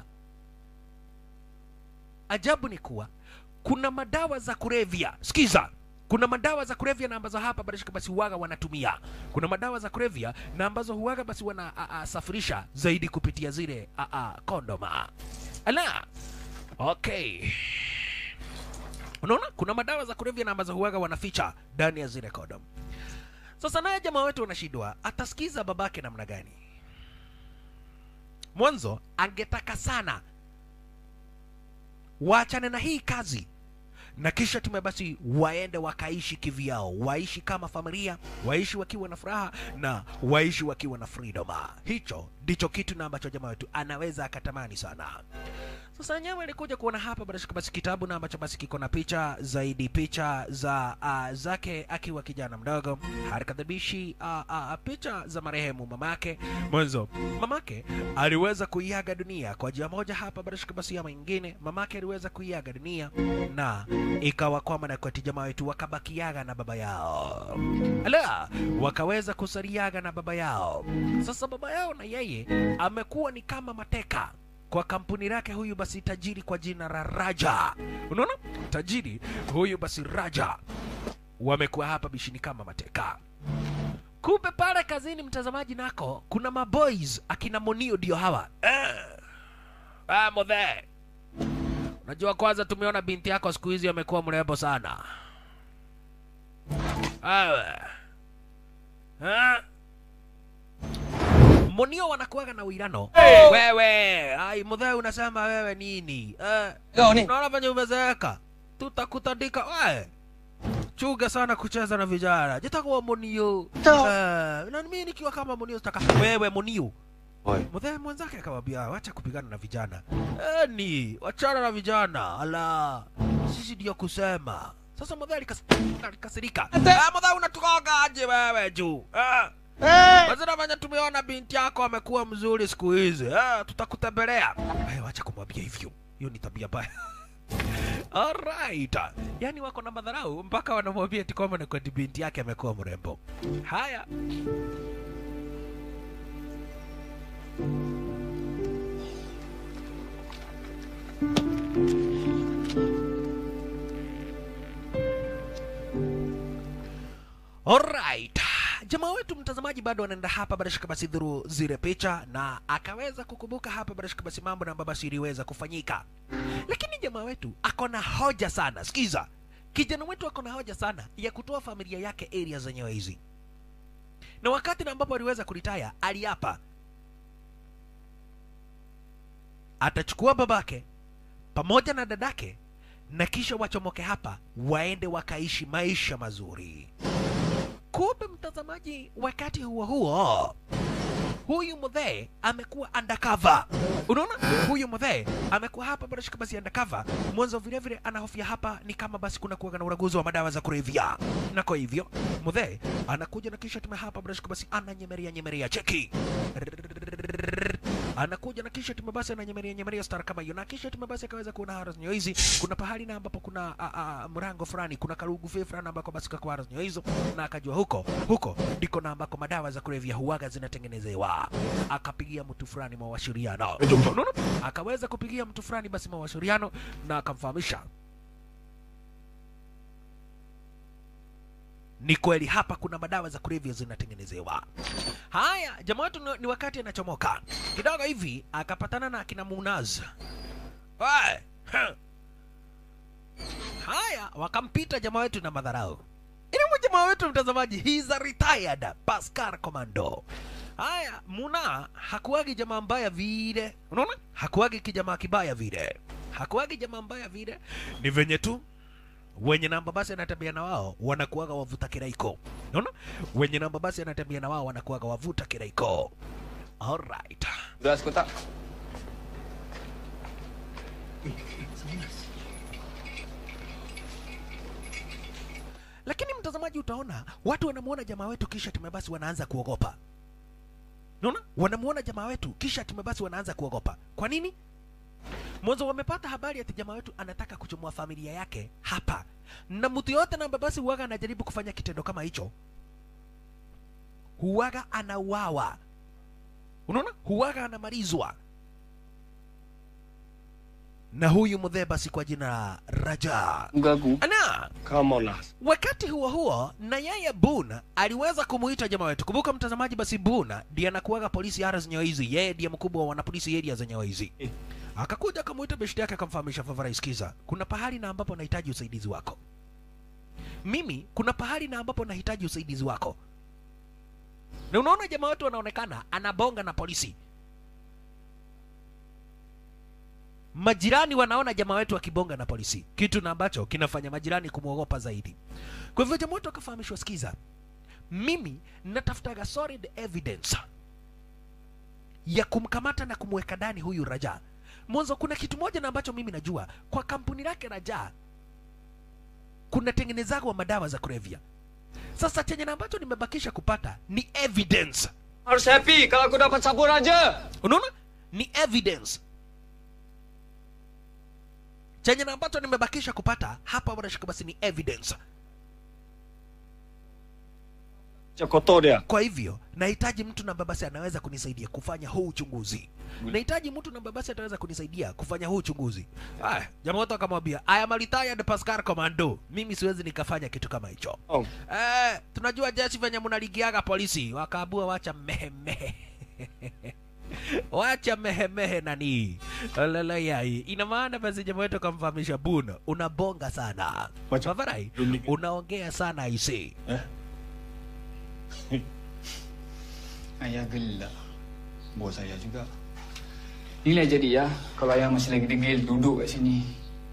ajabu ni kuwa kuna madawa za kulevya sikiza kuna madawa za kulevya na ambazo hapa barashika basi huwaga wanatumia kuna madawa za kulevya na ambazo huwaga basi wana a, a, safirisha zaidi kupitia zile a, a, kondoma ala okay unaona kuna madawa za kulevya na ambazo huwaga wanaficha ndani ya zile kondom sasa naye jamaa wetu anashindwa atasikiza babake namna gani mwanzo angetaka sana waachane na hii kazi na kisha tume basi waende wakaishi kivyao waishi kama familia waishi wakiwa na furaha na waishi wakiwa na freedom hicho ndicho kitu na ambacho jamaa wetu anaweza akatamani sana sasa nyama ilikuja kuona hapa basi basi kitabu na ambacho basi kiko na picha zaidi picha za uh, zake akiwa kijana mdogo harakadhabishi uh, uh, picha za marehemu mamake mwanzo mamake aliweza kuiaga dunia kwa njia moja hapa basi basi ama ingine mamake aliweza kuiaga dunia na ikawa kwamba na kwati jamaa wetu wakabakiaga na baba yao ala wakaweza kusaliaga na baba yao sasa baba yao na yeye amekuwa ni kama mateka kwa kampuni lake huyu basi tajiri kwa jina la Raja. Unaona, tajiri huyu basi Raja wamekuwa hapa bishini kama mateka. Kumbe pale kazini, mtazamaji, nako kuna maboys akina Monio ndio hawa eh. Ah, modhe, unajua kwanza tumeona binti yako siku hizi amekuwa mrembo sana. Awe. Ah. Monio wanakuwaga na uirano hey. Wewe ai mudhe unasema wewe nini eh, Kau ni unaona venye umezeeka tutakutandika we chuga sana kucheza na vijana jitakuwa Monio eh, na mimi nikiwa kama Monio sitaka wewe Monio Oi. mudhe mwenzake akamwambia wacha kupigana na vijana eh, ni wachana na vijana ala sisi ndio kusema sasa mudhe alikas- alikasirika ah, mudhe unatukoga aje wewe juu ah. Basi nafanya tumeona binti yako amekuwa mzuri siku hizi. Ah, tutakutembelea. Eh, wacha kumwambia hivyo. Hiyo ni tabia mbaya. Alright. Yaani wako na madharau mpaka wanamwambia eti kwamba ni kwa binti yake amekuwa mrembo. Haya. Alright. jamaa wetu mtazamaji bado anaenda hapa barashika basi dhuru zile picha na akaweza kukumbuka hapa barashika basi mambo na ambayo basi iliweza kufanyika lakini jamaa wetu ako na hoja sana sikiza kijana wetu ako na hoja sana ya kutoa familia yake area zenyewe hizi na wakati na ambapo aliweza kuritaya aliapa atachukua babake pamoja na dadake na kisha wachomoke hapa waende wakaishi maisha mazuri kumbe mtazamaji wakati huo huo huyu mudhee amekuwa undercover unaona huyu mudhee amekuwa hapa barashika basi undercover mwanzo vile vile anahofia hapa ni kama basi kuna kuwaga na uraguzi wa madawa za kulevya na kwa hivyo mudhee anakuja na kisha tume hapa barashika basi ananyemeria nyemeria cheki anakuja na kisha tume basi ananyemeria nyemeria star kama hiyo na kisha tume basi akaweza kuona haras nyo hizi kuna pahali na ambapo kuna a, a, mrango fulani kuna karugu fe fulani ambako basi kakwa haras nyo hizo na akajua huko huko ndiko na ambako madawa za kulevya huwaga zinatengenezewa akapigia mtu fulani mawasiliano unaona akaweza kupigia mtu fulani basi mawasiliano na akamfahamisha ni kweli hapa kuna madawa za kulevya zinatengenezewa haya jamaa wetu ni- ni wakati anachomoka kidogo hivi akapatana na akina munaz Hey, huh. haya wakampita jamaa wetu na madharau ili jamaa wetu mtazamaji he's a retired pascal commando haya muna hakuwagi jamaa mbaya vile unaona hakuwagi kijamaa kibaya vile hakuwagi jamaa mbaya vile ni venye tu wenye namba basi anatembea na wao wanakuwaga wavuta kiraiko unaona wenye namba basi anatembea na wao wanakuwaga wavuta kiraiko alright Beras kotak. lakini mtazamaji utaona watu wanamuona jamaa wetu kisha tume basi wanaanza kuogopa unaona wanamuona jamaa wetu kisha tume basi wanaanza kuogopa kwa nini mwanzo wamepata habari ati jamaa wetu anataka kuchomoa familia yake hapa na mtu yote na basi huwaga anajaribu kufanya kitendo kama hicho huwaga anauawa unaona huwaga anamalizwa na huyu mdhee basi kwa jina la raja Gagu. ana Come on lah. wakati huo huo na yeye buna aliweza kumuita jamaa wetu kumbuka mtazamaji basi buna ndiye anakuwaga polisi ara zenyewe hizi yeye ndiye mkubwa wa wanapolisi area zenyewe hizi akakuja akamuita beshti yake akamfahamisha favarai sikiza kuna pahali na ambapo nahitaji usaidizi wako mimi kuna pahali na ambapo nahitaji usaidizi wako na unaona jamaa wetu anaonekana anabonga na polisi majirani wanaona jamaa wetu akibonga na polisi kitu na ambacho kinafanya majirani kumwogopa zaidi kwa hivyo jamaa wetu akafahamishwa sikiza mimi natafutaga solid evidence ya kumkamata na kumweka ndani huyu raja mwanzo kuna kitu moja na ambacho mimi najua kwa kampuni lake raja kunatengenezagwa madawa za kulevya sasa chenye na ambacho nimebakisha kupata ni evidence Harus happy kalau aku dapat sabun aja. unaona ni evidence chenye na ambacho nimebakisha kupata hapa wanashika basi ni evidence Cokoto dia. kwa hivyo nahitaji mtu na babasi anaweza kunisaidia kufanya huu uchunguzi nahitaji mtu na babasi ataweza kunisaidia kufanya huu uchunguzi aya jamaa wote akamwambia I am a retired Pascal Commando mimi siwezi nikafanya kitu kama hicho Oh. eh, tunajua jeshi venye mnaligiaga polisi wakaabua wacha mehemehe wacha mehemehe nani lalayai ina maana basi jamaa wetu akamfahamisha buna unabonga sana Wacha- Favarai, Rumik- unaongea sana aisee Ayah gelak. Bos saya juga. Inilah jadi ya, kalau ayah masih lagi degil duduk kat sini.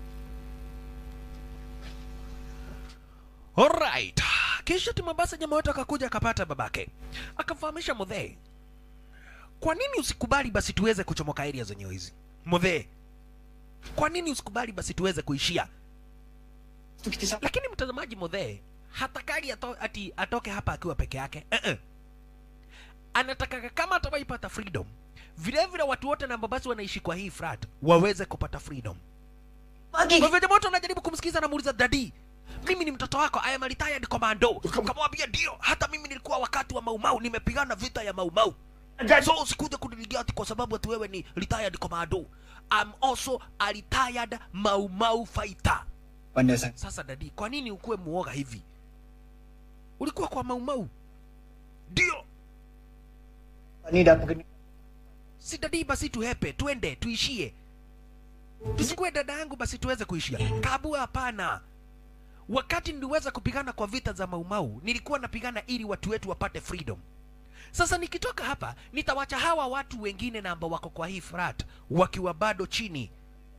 Alright. Kisha Timabasa jamaa wetu akakuja akapata babake, akamfahamisha Mudhee, kwa nini usikubali basi tuweze kuchomoka area zenyewe hizi Mudhee? Kwa nini usikubali basi tuweze kuishia? Tu kita sama. Lakini mtazamaji, Mudhee hatakagi ato, ati atoke hapa akiwa peke yake uh -uh. Anataka kama atawaipata freedom, vile vile watu wote na basi wanaishi kwa hii frat waweze kupata freedom. Kwa hivyo jamaa wote wanajaribu kumsikiza, anamuuliza dadi, mimi ni mtoto wako, I am a retired commando. Kamwambia ndio, hata mimi nilikuwa wakati wa Maumau, nimepigana vita ya Maumau. So usikuja kuniligia ati kwa sababu ati wewe ni retired commando. I'm also a retired Maumau fighter. Pandai sangat. Sasa dadi, kwa nini ukuwe muoga hivi? Ulikuwa kwa Maumau ndio Ni dah pergi si dadi basi tuhepe twende tuishie tusikue dada yangu basi tuweze kuishia kabua hapana wakati niliweza kupigana kwa vita za maumau nilikuwa napigana ili watu wetu wapate freedom sasa nikitoka hapa nitawacha hawa watu wengine na ambao wako kwa hii frat wakiwa bado chini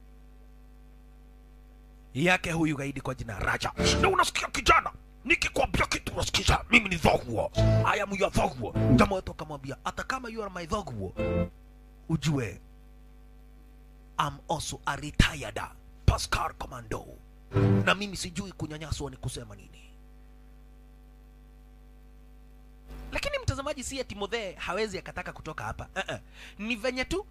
yake huyu gaidi kwa jina Raja. Na unasikia kijana, nikikwambia kitu unasikiza, mimi ni Dhogwo. I am your Dhogwo. Jamaa wetu akamwambia, hata kama you are my Dhogwo, ujue I'm also a retired Pascal Commando, na mimi sijui kunyanyaswa ni kusema nini. Lakini mtazamaji, si ati Modhe hawezi akataka kutoka hapa uh -uh. Ni venye tu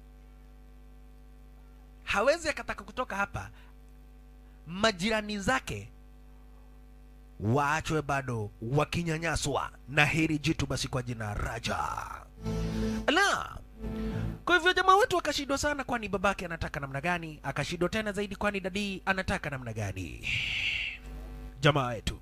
hawezi akataka kutoka hapa, majirani zake waachwe bado wakinyanyaswa na hili jitu basi kwa jina Raja. La, kwa hivyo jamaa wetu akashindwa sana, kwani babake anataka namna gani? Akashindwa tena zaidi, kwani dadi anataka namna gani? Jamaa wetu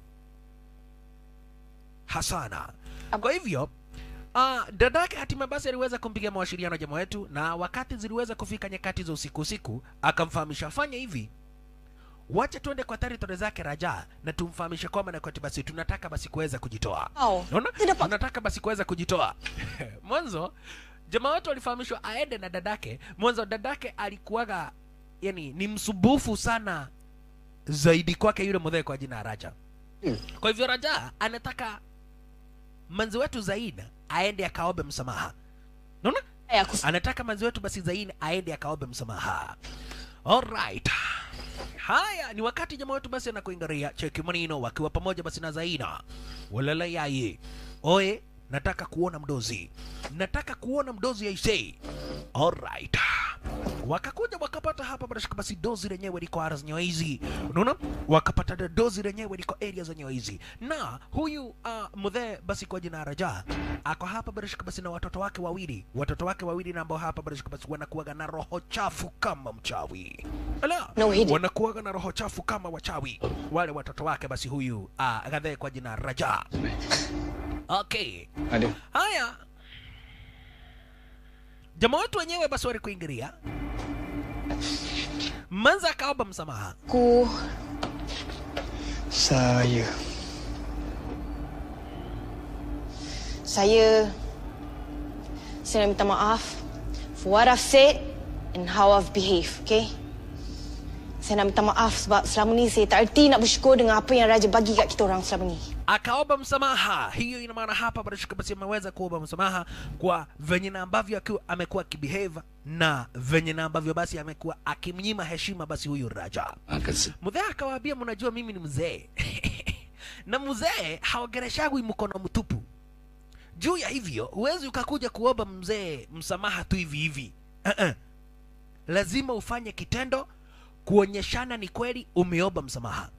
Hasana. Kwa hivyo Uh, dadake hatimaye basi aliweza kumpigia mawasiliano jamaa wetu, na wakati ziliweza kufika nyakati za usiku usiku, akamfahamisha fanya hivi, wacha tuende kwa territory zake Raja na tumfahamishe kwamba na kwati basi tunataka basi kuweza kujitoa. Oh, Unaona? tidak, Pak. Tunataka basi kuweza kujitoa. Mwanzo jamaa wetu alifahamishwa aende na dadake. Mwanzo dadake alikuwaga yani ni msumbufu sana zaidi kwake yule mzee kwa jina Raja. Kwa hivyo Raja anataka manzi wetu Zaina aende akaombe msamaha. Unaona? Eh, aku Anataka manzi wetu basi Zaina aende akaombe msamaha. Alright. Haya ni wakati jamaa wetu basi anakuingaria cheki manino wakiwa pamoja basi na Zaina. Walala yaye. Oe, nataka kuona mdozi. Nataka kuona mdozi aisee. Alright. Wakakuja wakapata hapa bila shaka basi dozi lenyewe liko area zenyewe hizi. Unaona? Wakapata da- dozi lenyewe liko area zenyewe hizi. Na huyu uh, mdhe basi kwa jina Raja ako hapa bila shaka basi na watoto wake wawili. Watoto wake wawili na ambao hapa bila shaka basi wanakuwaga na roho chafu kama mchawi. Ala, No, he did. wanakuwaga na roho chafu kama wachawi. Wale watoto wake basi huyu uh, gadhe kwa jina Raja. Okay. Ada. Haya, jamaa wetu wenyewe basi walikuingilia, Manza akaomba msamaha. aku Saya. saya saya nak minta maaf for what I've said and how I've behaved, okay? Saya nak minta maaf sebab selama ni saya tak erti nak bersyukur dengan apa yang Raja bagi kat kita orang selama ni. Akaomba msamaha. Hiyo ina maana hapa bila shaka basi ameweza kuomba msamaha kwa venye na ambavyo akiwa amekuwa akibehave na venye na ambavyo basi amekuwa akimnyima heshima basi huyu Raja. Akasi- Mzee akawaambia, mnajua mimi ni mzee na mzee haogereshagwi mkono mtupu. Juu ya hivyo huwezi ukakuja kuomba mzee msamaha tu hivi hivi. Uh-uh. Lazima ufanye kitendo kuonyeshana ni kweli umeomba msamaha.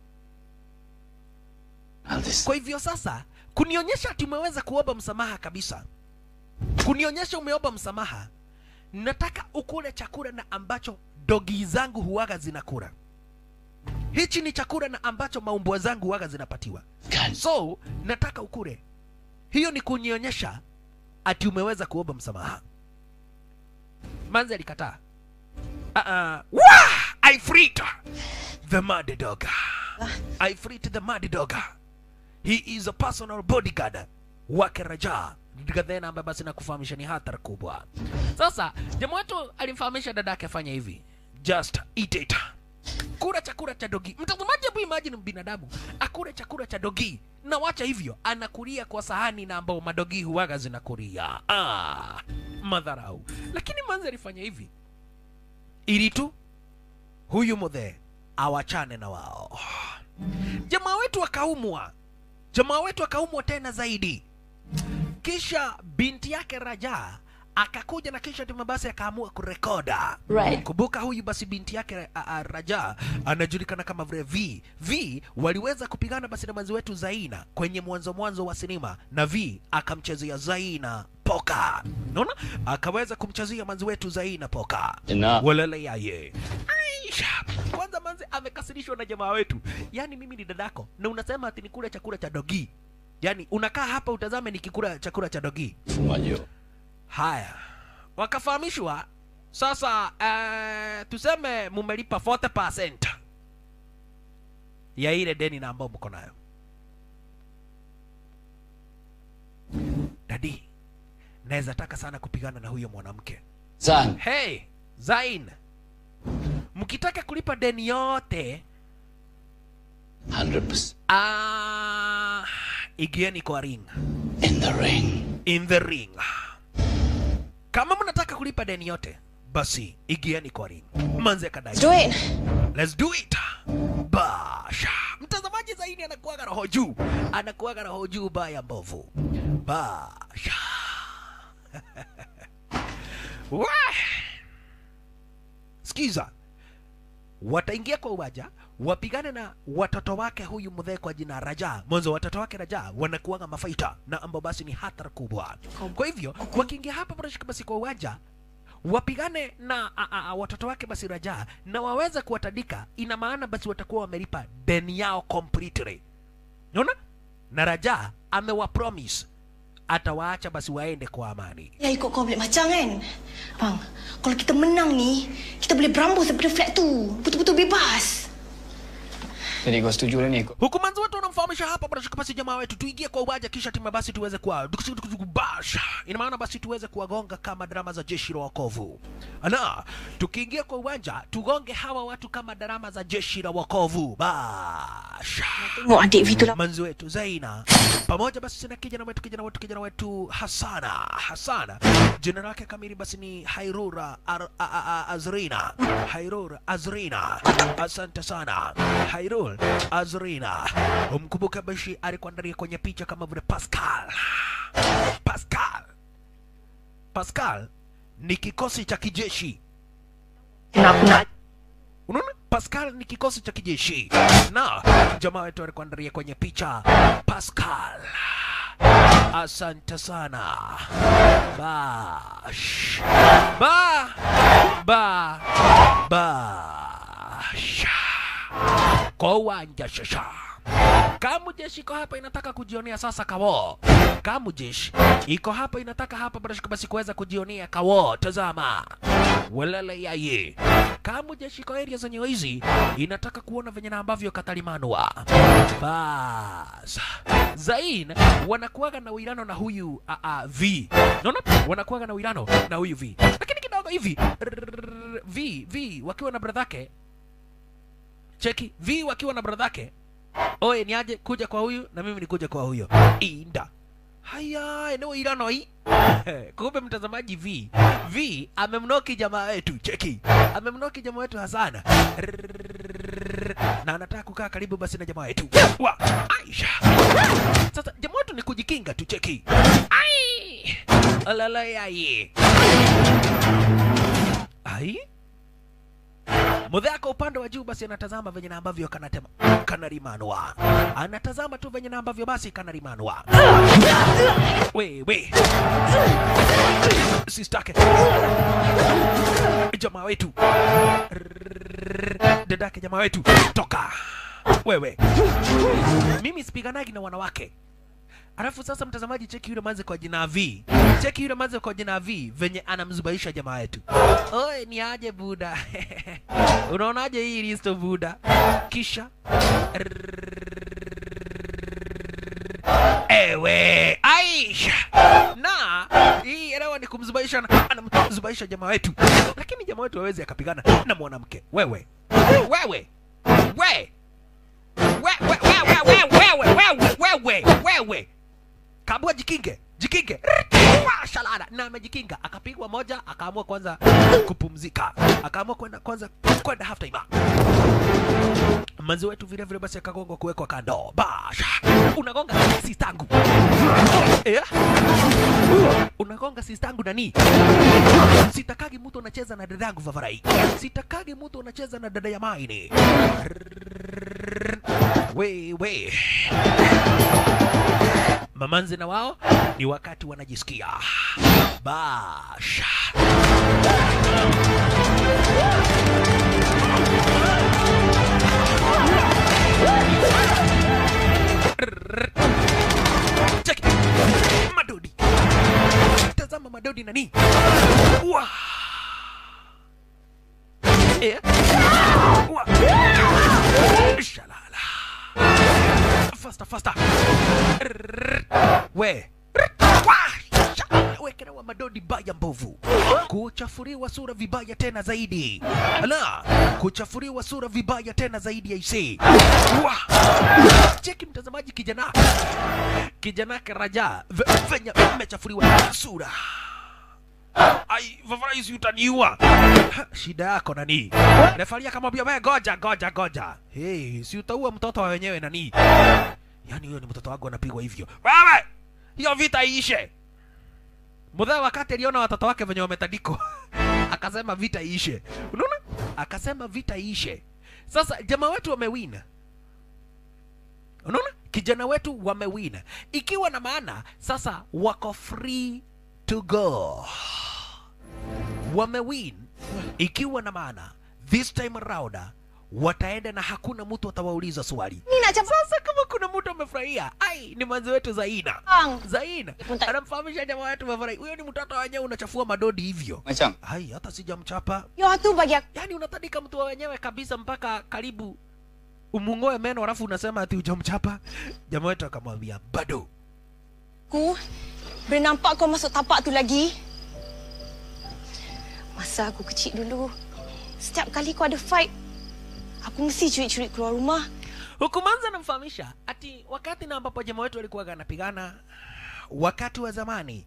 Aldis. Kwa hivyo sasa, kunionyesha ati umeweza kuomba msamaha kabisa, kunionyesha umeomba msamaha, nataka ukule chakula na ambacho dogi zangu huwaga zinakula. Hichi ni chakula na ambacho maumbwa zangu huwaga zinapatiwa, Kan- so nataka ukule. Hiyo ni kunionyesha ati umeweza kuomba msamaha. Manzi alikataa. Uh -uh. Wah! I freed the mad dog. I freed the mad dog. He is a personal bodyguard wake Raja Gadhena ambaye basi nakufahamisha ni hatari kubwa. Sasa jamaa wetu alimfahamisha dadake afanye hivi, just eat it, kula chakula cha dogi. Mtazamaji, hebu imagine binadamu akule chakula cha dogi na wacha hivyo, anakulia kwa sahani na ambao madogi huwaga zinakulia. Ah, madharau. Lakini manzi alifanya hivi ili tu huyu mudhe awachane na wao. Jamaa wetu akaumwa, jamaa wetu akaumwa tena zaidi. Kisha binti yake Raja akakuja na kisha timu basi akaamua kurekoda. Right. Kumbuka huyu basi binti yake a, a, Raja anajulikana kama vile V. V waliweza kupigana basi na manzi wetu Zaina kwenye mwanzo mwanzo wa sinema, na V akamchezea Zaina poka. Unaona, akaweza kumchezea manzi wetu Zaina poka. Enough. Walele yaye. Aisha. Kwanza manzi amekasirishwa na jamaa wetu. Yaani mimi ni dadako na unasema ati nikule chakula cha dogi. yaani unakaa hapa utazame nikikula chakula cha dogi 父我要 haya wakafahamishwa sasa uh, tuseme mumelipa 40% ya ile deni na ambao mko nayo dadi naweza taka sana kupigana na huyo mwanamke 赞 hey zain mkitaka kulipa deni yote 100% ah, igieni kwa ring in the ring. in the ring kama mnataka kulipa deni yote basi igieni kwa ring manze kadai Let's do it. Let's do it. Basha. Mtazamaji zaidi anakuwaga roho juu, anakuwaga roho juu baya mbovu. Basha. Wah! Sikiza, wataingia kwa uwanja wapigane na watoto wake huyu mzee kwa jina Raja. Mwanzo watoto wake Raja wanakuanga mafaita na ambao basi ni hatari kubwa. Kwa hivyo wakiingia hapa barashika basi kwa uwanja wapigane na a, a, a, watoto wake basi Raja na waweze kuwatandika, ina maana basi watakuwa wamelipa deni yao completely. Unaona? Na Raja amewapromise atawaacha basi waende kwa amani. Ya ikut kau boleh macam kan? Bang, kalau kita menang ni, kita boleh berambus daripada flat tu. Betul-betul bebas. Jadi kau setuju lah ni ikut. huku manzi wetu wanamfahamisha hapa bwana basi jamaa wetu tuingie kwa uwanja kisha timu basi tuweze kuwa basha ina maana basi tuweze kuwagonga kama drama za jeshi la wokovu ana tukiingia kwa uwanja tugonge hawa watu kama drama za jeshi la wokovu basha Tengok adik V tu lah. manzi wetu Zaina pamoja basi na kijana wetu kijana wetu kijana wetu Hasana Hasana jina lake kamili basi ni Hairura Ar, a, a, a, Azrina Hairur Azrina asante sana Hairur Azrina umkumbuke basi alikuandalia kwenye picha kama vile Pascal Pascal Pascal ni kikosi cha kijeshi unaona pascal ni kikosi cha kijeshi na jamaa wetu alikuandalia kwenye picha pascal asante sana bash ba ba bash kwa uwanja shasha Kamujeshi iko hapa inataka kujionea sasa kawo. Kamujeshi iko hapa inataka hapa basi basi kuweza kujionea kawo. Tazama welele yaye. Kamujeshi iko area zenye hizi inataka kuona venye na ambavyo katalimanwa. Bas Zain wanakuwaga na uirano na huyu a, a, V. Unaona? Wanakuwaga na uirano na huyu V. Lakini kidogo hivi rrrr, V V wakiwa na bradhake cheki V wakiwa na bradhake oye ni aje kuja kwa huyu na mimi nikuja kwa huyo inda haya eneo irano hii kumbe mtazamaji v v amemnoki jamaa wetu cheki amemnoki jamaa wetu hasana na anataka kukaa karibu basi na jamaa wetu wa aisha sasa jamaa wetu ni kujikinga tu cheki ai alalayai ai Mudhaka upande wa juu basi anatazama venye na ambavyo kanatema kanarimanwa, anatazama tu venye na ambavyo basi kanarimanwa. Wewe sistake jamaa wetu, dadake jamaa wetu, toka wewe. Mimi sipiganagi na wanawake. Alafu sasa mtazamaji, cheki yule manze kwa jina V, cheki yule manze kwa jina V venye anamzubaisha jamaa yetu. Oe, ni aje buda? Unaonaje hii listo buda? Kisha ewe Aisha na hii elewa ni kumzubaisha, na- anamzubaisha jamaa wetu, lakini jamaa wetu hawezi akapigana na mwanamke. Wewe wewe we we we we we we we we we wewe kaamua jikinge jikinge Wa, shalala na amejikinga akapigwa moja akaamua kwanza kupumzika akaamua kwenda kwanza kwenda half time manzi wetu vile vile basi akagonga kuwekwa kando basha unagonga sistangu eh? unagonga sistangu nani sitakagi mtu anacheza na dada yangu vavarai sitakagi mtu anacheza na dada ya maini wewe mamanzi na wao ni wakati wanajisikia basha madodi nani Wa. Eh. Wa. Shalala. Faster, faster. Rrrr. We. Rrrr. Wa. Sha. Wekelewa madodi baya mbovu, kuchafuriwa sura vibaya tena zaidi. Ala, kuchafuriwa sura vibaya tena zaidi ya isi. Wa. Cheki mtazamaji, kijana kijana Raja ve- venye amechafuriwa sura. Ai, Vavarais utaniua. Ha, Shida yako nani? Refari akamwambia wewe goja goja goja. Hey, si utaua mtoto wa wenyewe nani? Yaani huyo ni mtoto wangu anapigwa hivyo. Wewe! Hiyo vita iishe. Mudhee wakati aliona watoto wake venye wametandikwa akasema vita iishe. Unaona? Akasema vita iishe. Sasa jamaa wetu wamewina. Unaona? Kijana wetu wamewina. Ikiwa na maana sasa wako free to go. Wamewin ikiwa na maana this time around wataenda na hakuna mtu atawauliza swali. Nina cha Sasa kama kuna mtu amefurahia, ai, ni mwanzo wetu Zaina. Bang. Zaina Punta- anamfahamisha jamaa wetu amefurahi. Huyo ni mtoto wenyewe unachafua madodi hivyo. Macam Ai, hata sijamchapa. Yo tu bagi aku. Yaani unatandika mtu wa wenyewe kabisa mpaka karibu umungoe meno alafu unasema ati hujamchapa. Jamaa wetu akamwambia bado. Aku boleh nampak kau masuk tapak tu lagi. Masa aku kecil dulu, setiap kali kau ada fight, aku mesti curi-curi keluar rumah. Huku Manza anamfahamisha ati wakati na ambapo jamaa wetu alikuwa anapigana wakati wa zamani,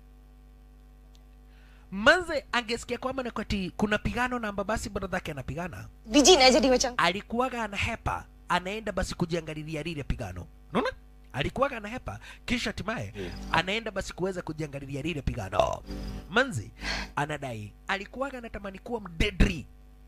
Manze angesikia kwamba ni kati kuna pigano na amba basi brother yake anapigana, Biji nak jadi macam alikuwaga anahepa anaenda basi kujiangalilia lile pigano, unaona? Alikuwaga anahepa kisha hatimaye anaenda basi kuweza kujiangalilia lile pigano. Manzi anadai alikuwaga anatamani kuwa mdedri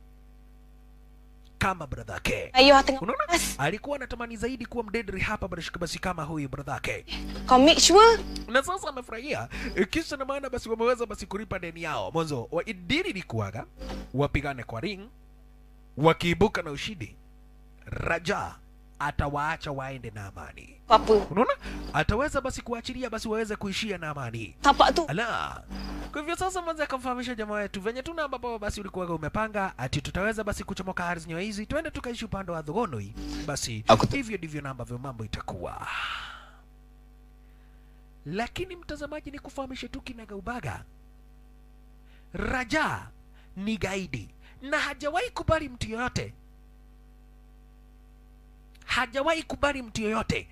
kama brother yake. ayah tengah Unaona? panas. Alikuwa anatamani zaidi kuwa mdedri hapa barashika basi kama huyu brother yake. Kau make sure Na sasa amefurahia eh, kisa na maana basi wameweza basi kulipa deni yao. Mwanzo wa dili ilikuwaga wapigane kwa ring, wakiibuka na ushindi, Raja atawaacha waende na amani. apa. Unaona? Ataweza basi kuachilia basi waweze kuishia na amani. Tapak tu Ala. Kwa hivyo sasa mwanzo akamfahamisha jamaa wetu venye tuna ambapo basi ulikuwa umepanga ati tutaweza basi kuchomoka ardhi nyewe hizi twende tukaishi upande wa Thogonoi. Basi Aku- hivyo ndivyo na ambavyo mambo itakuwa. Lakini mtazamaji, ni kufahamishe tu kinagaubaga, Raja ni gaidi na hajawahi kubali mtu yoyote, hajawahi kubali mtu yoyote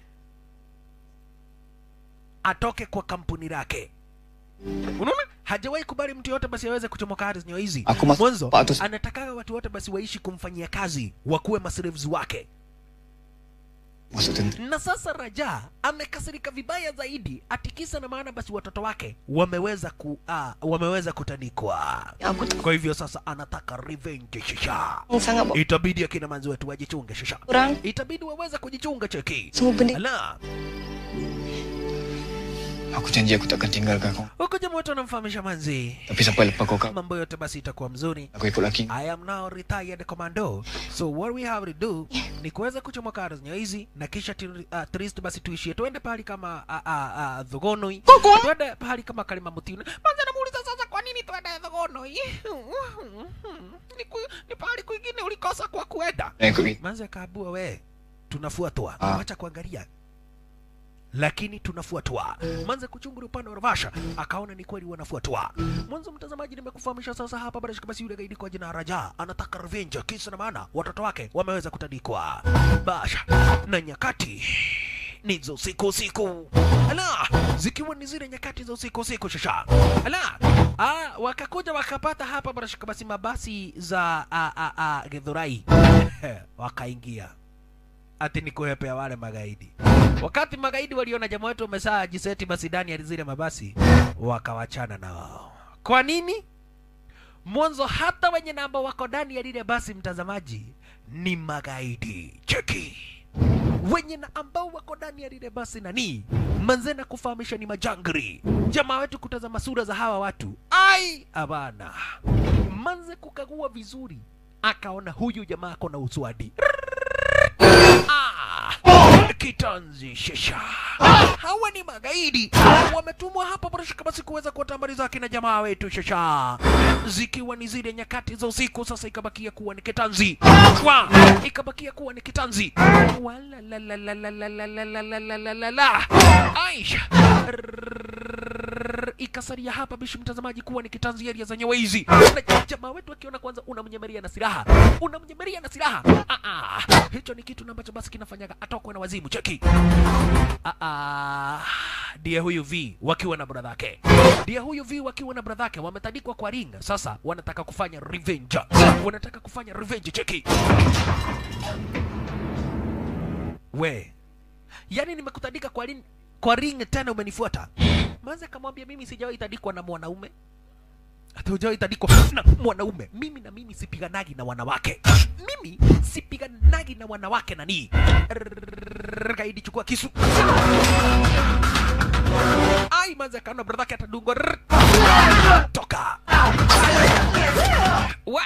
atoke kwa kampuni lake. Unaona, hajawahi kubali mtu yote basi aweze kuchomoka ardhi zenyewe hizi. Aku mas- Mwanzo Pak Atus- anatakaga watu wote basi waishi kumfanyia kazi, wakuwe maserevs wake. masuk tentera. Na sasa Raja amekasirika vibaya zaidi, atikisa na maana basi watoto wake wameweza ku, uh, wameweza kutandikwa. Aku tu Kwa hivyo sasa anataka revenge shisha. sangat buat Itabidi akina manzi wetu wajichunge shisha. kurang. Itabidi waweze kujichunga cheki. Semua benda Ala, Aku janji aku takkan tinggalkan kau. huko jamaa wetu anamfahamisha manzi Tapi sampai lepas kau kau, mambo yote basi itakuwa mzuri. aku ikut laki. I am now retired commando. So what we have to do ni kuweza kuchomoka ardhi zenyewe hizi na kisha tiri- uh, trist basi tuishie tuende pahali kama uh, uh, uh, Thogonoi. Koko. Tuende pahali kama Kalima Mutini. Manza namuuliza sasa kwa nini tuende Thogonoi? ni, ku, ni pahali kwingine ulikosa kwa kuenda. Dan ikut kita. Manza akaabua we, tunafuatwa. Ah. Wacha kuangalia lakini tunafuatwa. Manze kuchunguri upande wa Ravasha akaona ni kweli wanafuatwa. Mwanzo mtazamaji, nimekufahamisha sasa hapa bara shika basi, yule gaidi kwa jina la Raja anataka revenge, kisa na maana watoto wake wameweza kutandikwa. Basha na nyakati ni za usiku usiku, ala, zikiwa ni zile nyakati za usiku usiku, shasha ala, ah, wakakuja wakapata hapa bara shika basi mabasi za a, a, a, Githurai wakaingia ati ni kuhepea wale magaidi. Wakati magaidi waliona jamaa wetu wamesaa jiseti basi ndani ya zile mabasi, wakawachana na wao. Kwa nini? Mwanzo hata wenye namba wako ndani ya lile basi, mtazamaji, ni magaidi. Cheki wenye na ambao wako ndani ya lile basi nani manze na kufahamisha ni majangri. Jamaa wetu kutazama sura za hawa watu, ai abana, manze kukagua vizuri, akaona huyu jamaa ako na uswadi Ah, kitanzi shesha. Hawa ni magaidi wametumwa hapa barashika basi kuweza kuwatambaliza akina jamaa wetu shasha zikiwa ni zile nyakati za usiku sasa ikabakia kuwa ni kitanzi wa ikabakia kuwa ni kitanzi wala la la la la la la la la la la la la la aisha Rrrr, ikasalia hapa bishi mtazamaji kuwa ni kitanzi area za nyeweizi na jamaa wetu akiona kwanza unamnyemeria na silaha unamnyemeria na silaha ah, ah. hicho ni kitu ambacho basi kinafanyaga atokwe na wazimu cheki ah, ah. ndiye huyu v wakiwa na bradhake ndiye huyu v wakiwa na bradhake wametandikwa kwa ring sasa wanataka kufanya revenge wanataka kufanya revenge cheki we yani nimekutandika kwa ring, kwa ring tena umenifuata manze akamwambia mimi sijawahi tandikwa na mwanaume hata hujawahi tandikwa na mwanaume mimi na mimi sipiganagi na wanawake mimi sipiganagi na wanawake nani Rrrr, gaidi chukua kisu ai manze akaona bradhake atadungwa Rrrr. toka we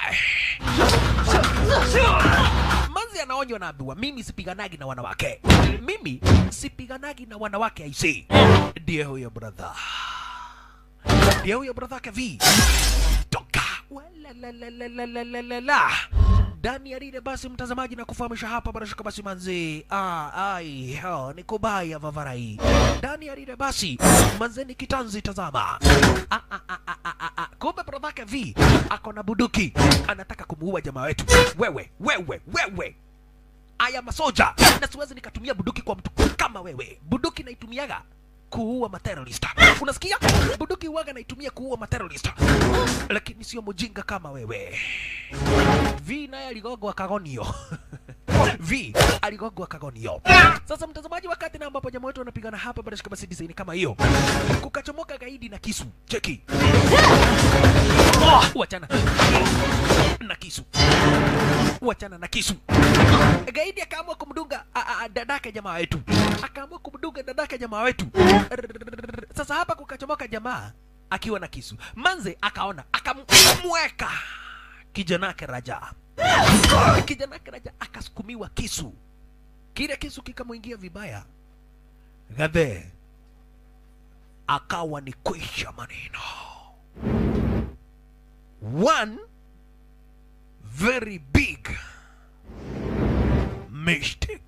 manzi anaonywa naambiwa mimi sipiganagi na wanawake mimi sipiganagi na wanawake aisi ndiye huyo brother ndiye huyo brother yake v toka Walalalalalalalalala. ndani ya lile basi mtazamaji na kufahamisha hapa barashika basi manzi ah, ai ho, ni kubaya vavarai ndani ya lile basi manzeni kitanzi tazama ah, ah, ah, ah, ah, ah, ah. kumbe brodhake v ako na buduki anataka kumuua jamaa wetu wewe wewe wewe aya masoja na siwezi nikatumia buduki kwa mtu kama wewe buduki naitumiaga kuua materorista unasikia buduki waga naitumia kuua materorista lakini sio mjinga kama wewe v naye aligogwa kagonio v aligogwa kagonio sasa mtazamaji wakati na ambapo jamaa wetu wanapigana hapa barashika basi design kama hiyo kukachomoka gaidi na kisu cheki wachana na kisu wachana na kisu gaidi akaamua kumdunga a- a- a- dadake jamaa wetu akaamua kumdunga dadake jamaa wetu Rrrr. sasa hapa kukachomoka jamaa akiwa na kisu manze akaona akamweka kijanake raja kijanake raja akasukumiwa kisu kile kisu kikamwingia vibaya gadhe akawa ni kwisha maneno one very big mistake.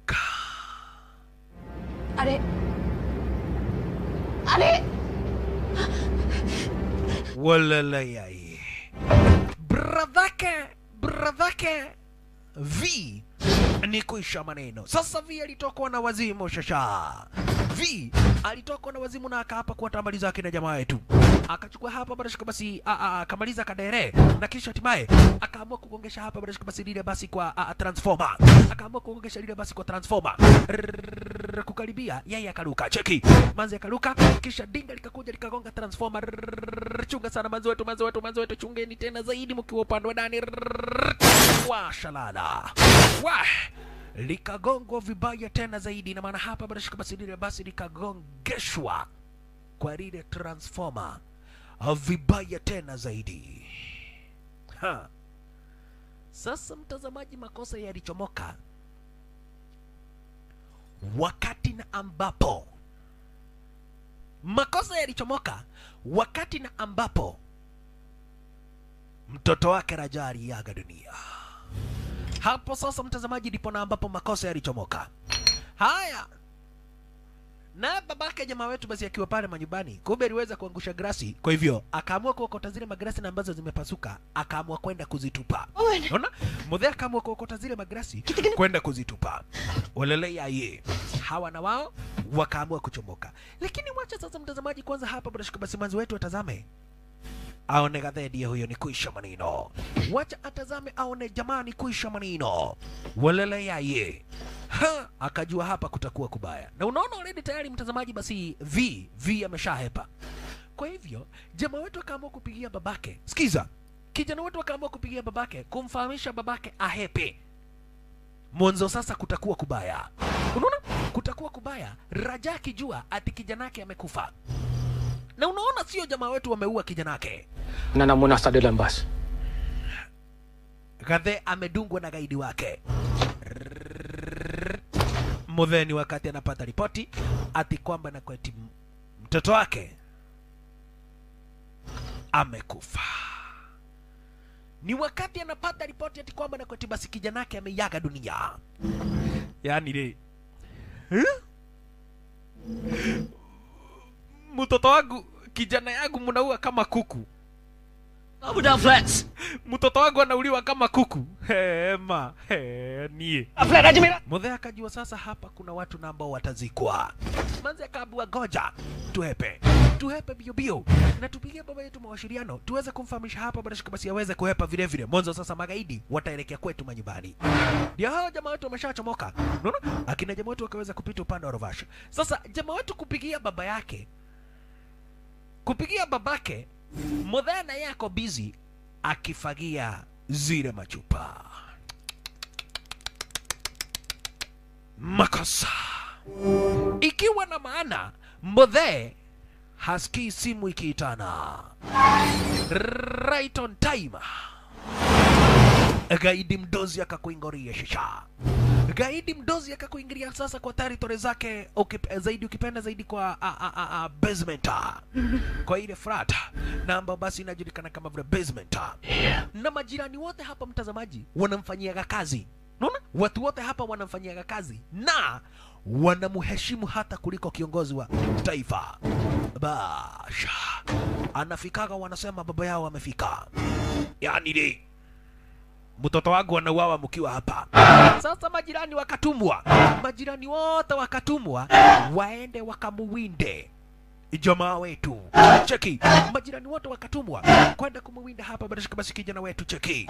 あれあれ Walalayai. Bradhake, bradhake V ni kuisha maneno. Sasa V alitokwa na wazimu shasha. V alitokwa na wazimu na akaapa kuwatambaliza zake na jamaa yetu. Akachukua hapa barashika basi a- a- akamaliza kadere na kisha hatimaye akaamua kugongesha hapa barashika basi lile basi kwa a, a, transformer. Akaamua kugongesha lile basi kwa transformer. Rrrr, kukaribia yeye akaruka. Cheki. Manzi akaruka kisha dinga likakuja likagonga transformer. Rrrr, chunga sana manzi wetu, manzi wetu, manzi wetu, chungeni tena zaidi mkiwa upande wa ndani. Rrrr, Washalala. Wah likagongwa vibaya tena zaidi, na maana hapa barashika basi lile basi likagongeshwa kwa lile transformer Ah, vibaya tena zaidi ha. Sasa mtazamaji, makosa yalichomoka wakati na ambapo makosa yalichomoka wakati na ambapo mtoto wake Raja aliaga dunia. Hapo sasa, mtazamaji, ndipo na ambapo makosa yalichomoka. Haya, na babake jamaa wetu basi akiwa pale manyumbani, kumbe aliweza kuangusha grasi, kwa hivyo akaamua kuokota zile magrasi na ambazo zimepasuka, akaamua kwenda kuzitupa. Unaona, mudhe akaamua kuokota zile magrasi kwenda kuzitupa. Walelea ye hawa na wao wakaamua kuchomoka, lakini wacha sasa, mtazamaji, kwanza hapa barashika basi manzi wetu atazame aone gadhedi huyo ni kuisha manino, wacha atazame aone jamani, kuisha manino, walelea ye ha, akajua hapa kutakuwa kubaya, na unaona already tayari mtazamaji, basi v v ameshahepa. Kwa hivyo jamaa wetu akaamua kupigia babake, sikiza, kijana wetu akaamua kupigia babake kumfahamisha babake ahepe mwanzo sasa kutakuwa kubaya. Unaona, kutakuwa kubaya. Raja akijua ati kijanake amekufa, na unaona sio jamaa wetu wameua kijanake, Nana muna sa dalam bas. Gadhe amedungwa na gaidi wake. Mudheni wakati anapata ripoti ati kwamba na kweti mtoto wake amekufa. Ni wakati anapata ripoti ati kwamba Nakweti basi kijana yake ameiaga dunia. Yaani le huh? mtoto wangu kijana yangu mnaua kama kuku. Double down flats. mtoto wangu anauliwa kama kuku hema he, nie mudhe akajua sasa hapa kuna watu na ambao watazikwa manzi akaambiwa goja tuhepe tuhepe bio bio na tupigie baba yetu mawashiriano tuweze kumfahamisha hapa barashika basi aweze kuhepa vile vile mwanzo sasa magaidi wataelekea kwetu manyumbani ndio hao jamaa wetu wameshachomoka unaona akina jamaa wetu wakaweza kupita upande wa rovasha sasa jamaa wetu kupigia baba yake kupigia babake mudhee na yeye ako busy akifagia zile machupa makosa ikiwa na maana mudhee hasikii simu ikiitana right on time gaidi mdozi akakuingoria shisha gaidi mdozi akakuingilia sasa kwa territory zake ukip, zaidi ukipenda zaidi kwa a, a, a, a, basement kwa ile frat na ambao basi inajulikana kama vile basement na majirani wote hapa mtazamaji wanamfanyiaga kazi unaona watu wote hapa wanamfanyiaga kazi na wanamheshimu hata kuliko kiongozi wa taifa basha anafikaga wanasema baba yao amefika yani ni mtoto wangu anauawa mkiwa hapa. Sasa majirani wakatumwa, majirani wote wakatumwa waende wakamuwinde jamaa wetu cheki, majirani wote wakatumwa kwenda kumuwinda hapa barashika basi kijana wetu cheki,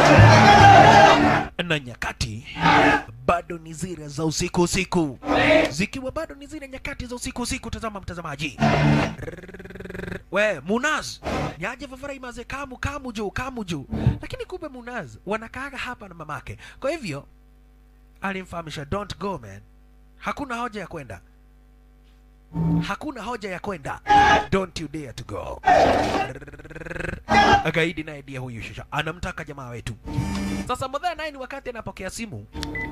na nyakati bado ni zile za usiku usiku, zikiwa bado ni zile nyakati za usiku usiku. Tazama mtazamaji, we Munaz niaje Fafara imaze kamu kamu juu kamu juu, lakini kumbe Munaz wanakaaga hapa na mamake. Kwa hivyo alimfahamisha don't go man, hakuna hoja ya kwenda hakuna hoja ya kwenda don't you dare to go gaidi naye ndiye huyu shisha anamtaka jamaa wetu sasa modhea naye ni wakati anapokea simu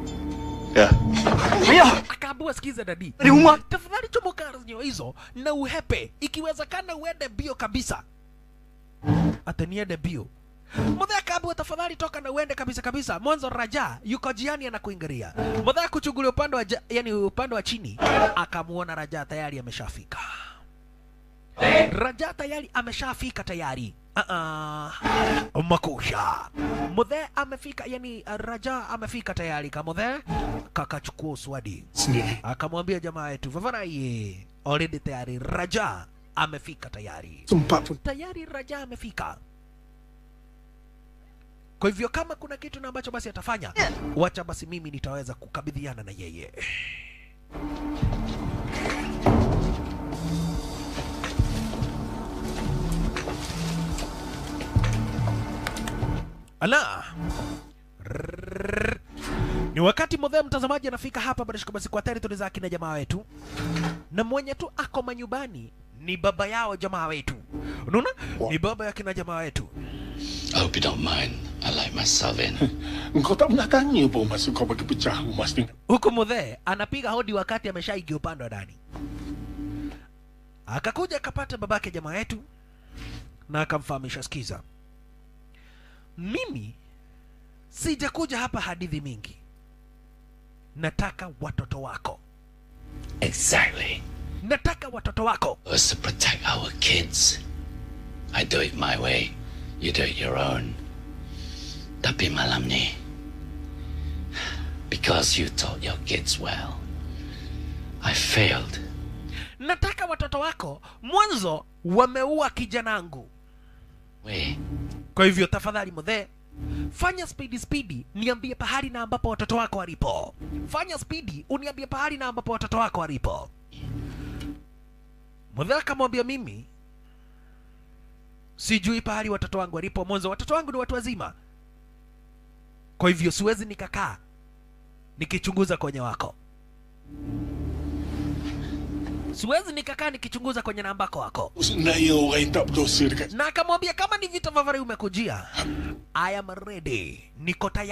akaambiwa sikiza dadi tafadhali chomoka zinyo hizo na uhepe ikiwezekana uende bio kabisa ataniende bio Mudhea akaambiwa tafadhali toka na uende kabisa kabisa. Mwanzo Raja yuko jiani anakuingilia. Mudhea kuchungulia upande wa ja, yani upande wa chini akamuona Raja tayari ameshafika. Raja tayari ameshafika tayari. Uh-uh. Makusha. Mudhe amefika, yani Raja amefika tayari. Kamudhe kakachukua uswadi Sendiri. akamwambia jamaa yetu vavanaye, already tayari Raja amefika tayari Sempat pun tayari Raja amefika. Kwa hivyo kama kuna kitu na ambacho basi atafanya, wacha basi mimi nitaweza kukabidhiana na yeye. Ala. Rrrr. Ni wakati modhea mtazamaji anafika hapa barashika basi kwa territory za akina jamaa wetu, na mwenye tu ako manyumbani ni baba yao jamaa wetu. Unaona, ni baba ya kina jamaa wetu. I hope you don't mind. I like myself in. Engkau tak pernah tanya pun masa kau bagi pecah rumah dengan Huku mudhee anapiga hodi wakati ameshaingia upande wa ndani, akakuja akapata babake jamaa yetu na akamfahamisha, sikiza, mimi sijakuja hapa hadithi mingi, nataka watoto wako, Exactly. nataka watoto wako. Was to protect our kids. I do it my way. You do it your own. Tapi malam ni. Because you taught your kids well. I failed. Nataka watoto wako mwanzo wameua kijanangu. We. Kwa hivyo tafadhali mudhee, fanya spidi spidi, niambie pahali na ambapo watoto wako walipo. Fanya spidi, uniambie pahali na ambapo watoto wako walipo. Mudhee akamwambia mimi sijui pahali watoto wangu walipo. Mwanzo watoto wangu ni watu wazima, kwa hivyo siwezi nikakaa nikichunguza kwenye wako, siwezi nikakaa nikichunguza kwenye nambako wako. Naya orang yang tak berdosa dekat na akamwambia kama ni vita vya vare umekujia I am ready, niko tayari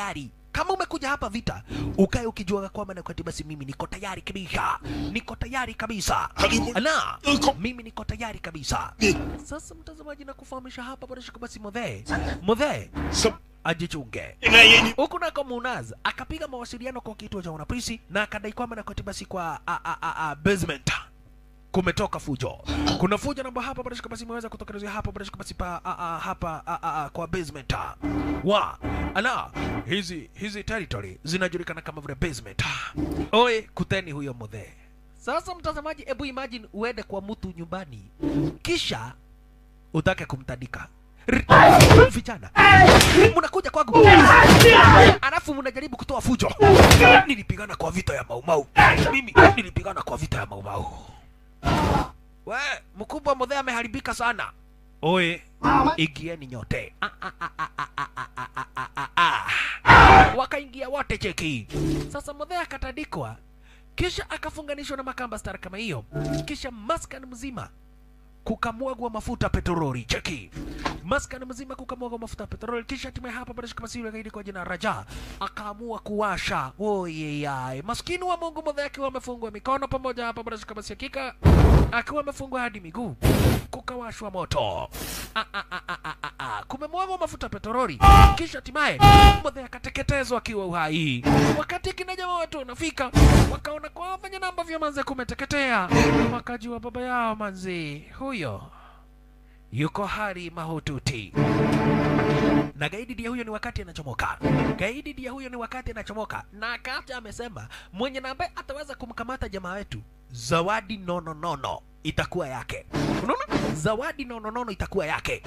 kama umekuja hapa vita ukae ukijua kwamba na kwati basi mimi niko tayari kabisa niko tayari kabisa na mimi niko tayari kabisa sasa mtazamaji na kufahamisha hapa bwana shika basi modhe modhe ajichunge huku nako Munaz akapiga mawasiliano kwa kituo cha wanapolisi na akadai kwamba na kwati basi kwa a, a, a, a, basement kumetoka fujo. Kuna fujo namba hapa bado basi imeweza kutokelezea hapa bado basi pa a, a, hapa a, a, a, kwa basement. Wa ala hizi hizi territory zinajulikana kama vile basement. Oe kuteni huyo modhe. Sasa mtazamaji, ebu imagine uende kwa mtu nyumbani kisha utake kumtandika R- vijana mnakuja kwangu alafu mnajaribu kutoa fujo. Nilipigana kwa vita ya Maumau, mimi nilipigana kwa vita ya Maumau. We, mkubwa modhe ameharibika sana. Oe, ingieni nyote. Ah, ah, ah, ah, ah, ah, ah, ah, ah, ah, ah. Wakaingia wote cheki. Sasa modhe akatandikwa, kisha akafunganishwa na makamba star kama hiyo, kisha maskan mzima kukamwagwa mafuta petroli cheki maskan mzima kukamwagwa mafuta petroli kisha hatimaye hapa bado kama siyo gaidi kwa jina Raja akaamua kuwasha oyeyai maskini wa Mungu modhe akiwa amefungwa mikono pamoja hapa bado kama si hakika akiwa amefungwa hadi miguu kukawashwa moto ah, ah, ah, ah, ah, ah, ah. kumemwagwa mafuta petroli kisha hatimaye modhe akateketezwa akiwa uhai wakati kina jamaa watu wanafika wakaona kwa venye namba vya manze kumeteketea wakajua baba yao manzi huyo yuko hali mahututi na gaidi dia huyo ni wakati anachomoka gaidi dia huyo ni wakati anachomoka na akacha amesema mwenye na ambaye ataweza kumkamata jamaa wetu zawadi nono nono itakuwa yake unaona zawadi nono nono itakuwa yake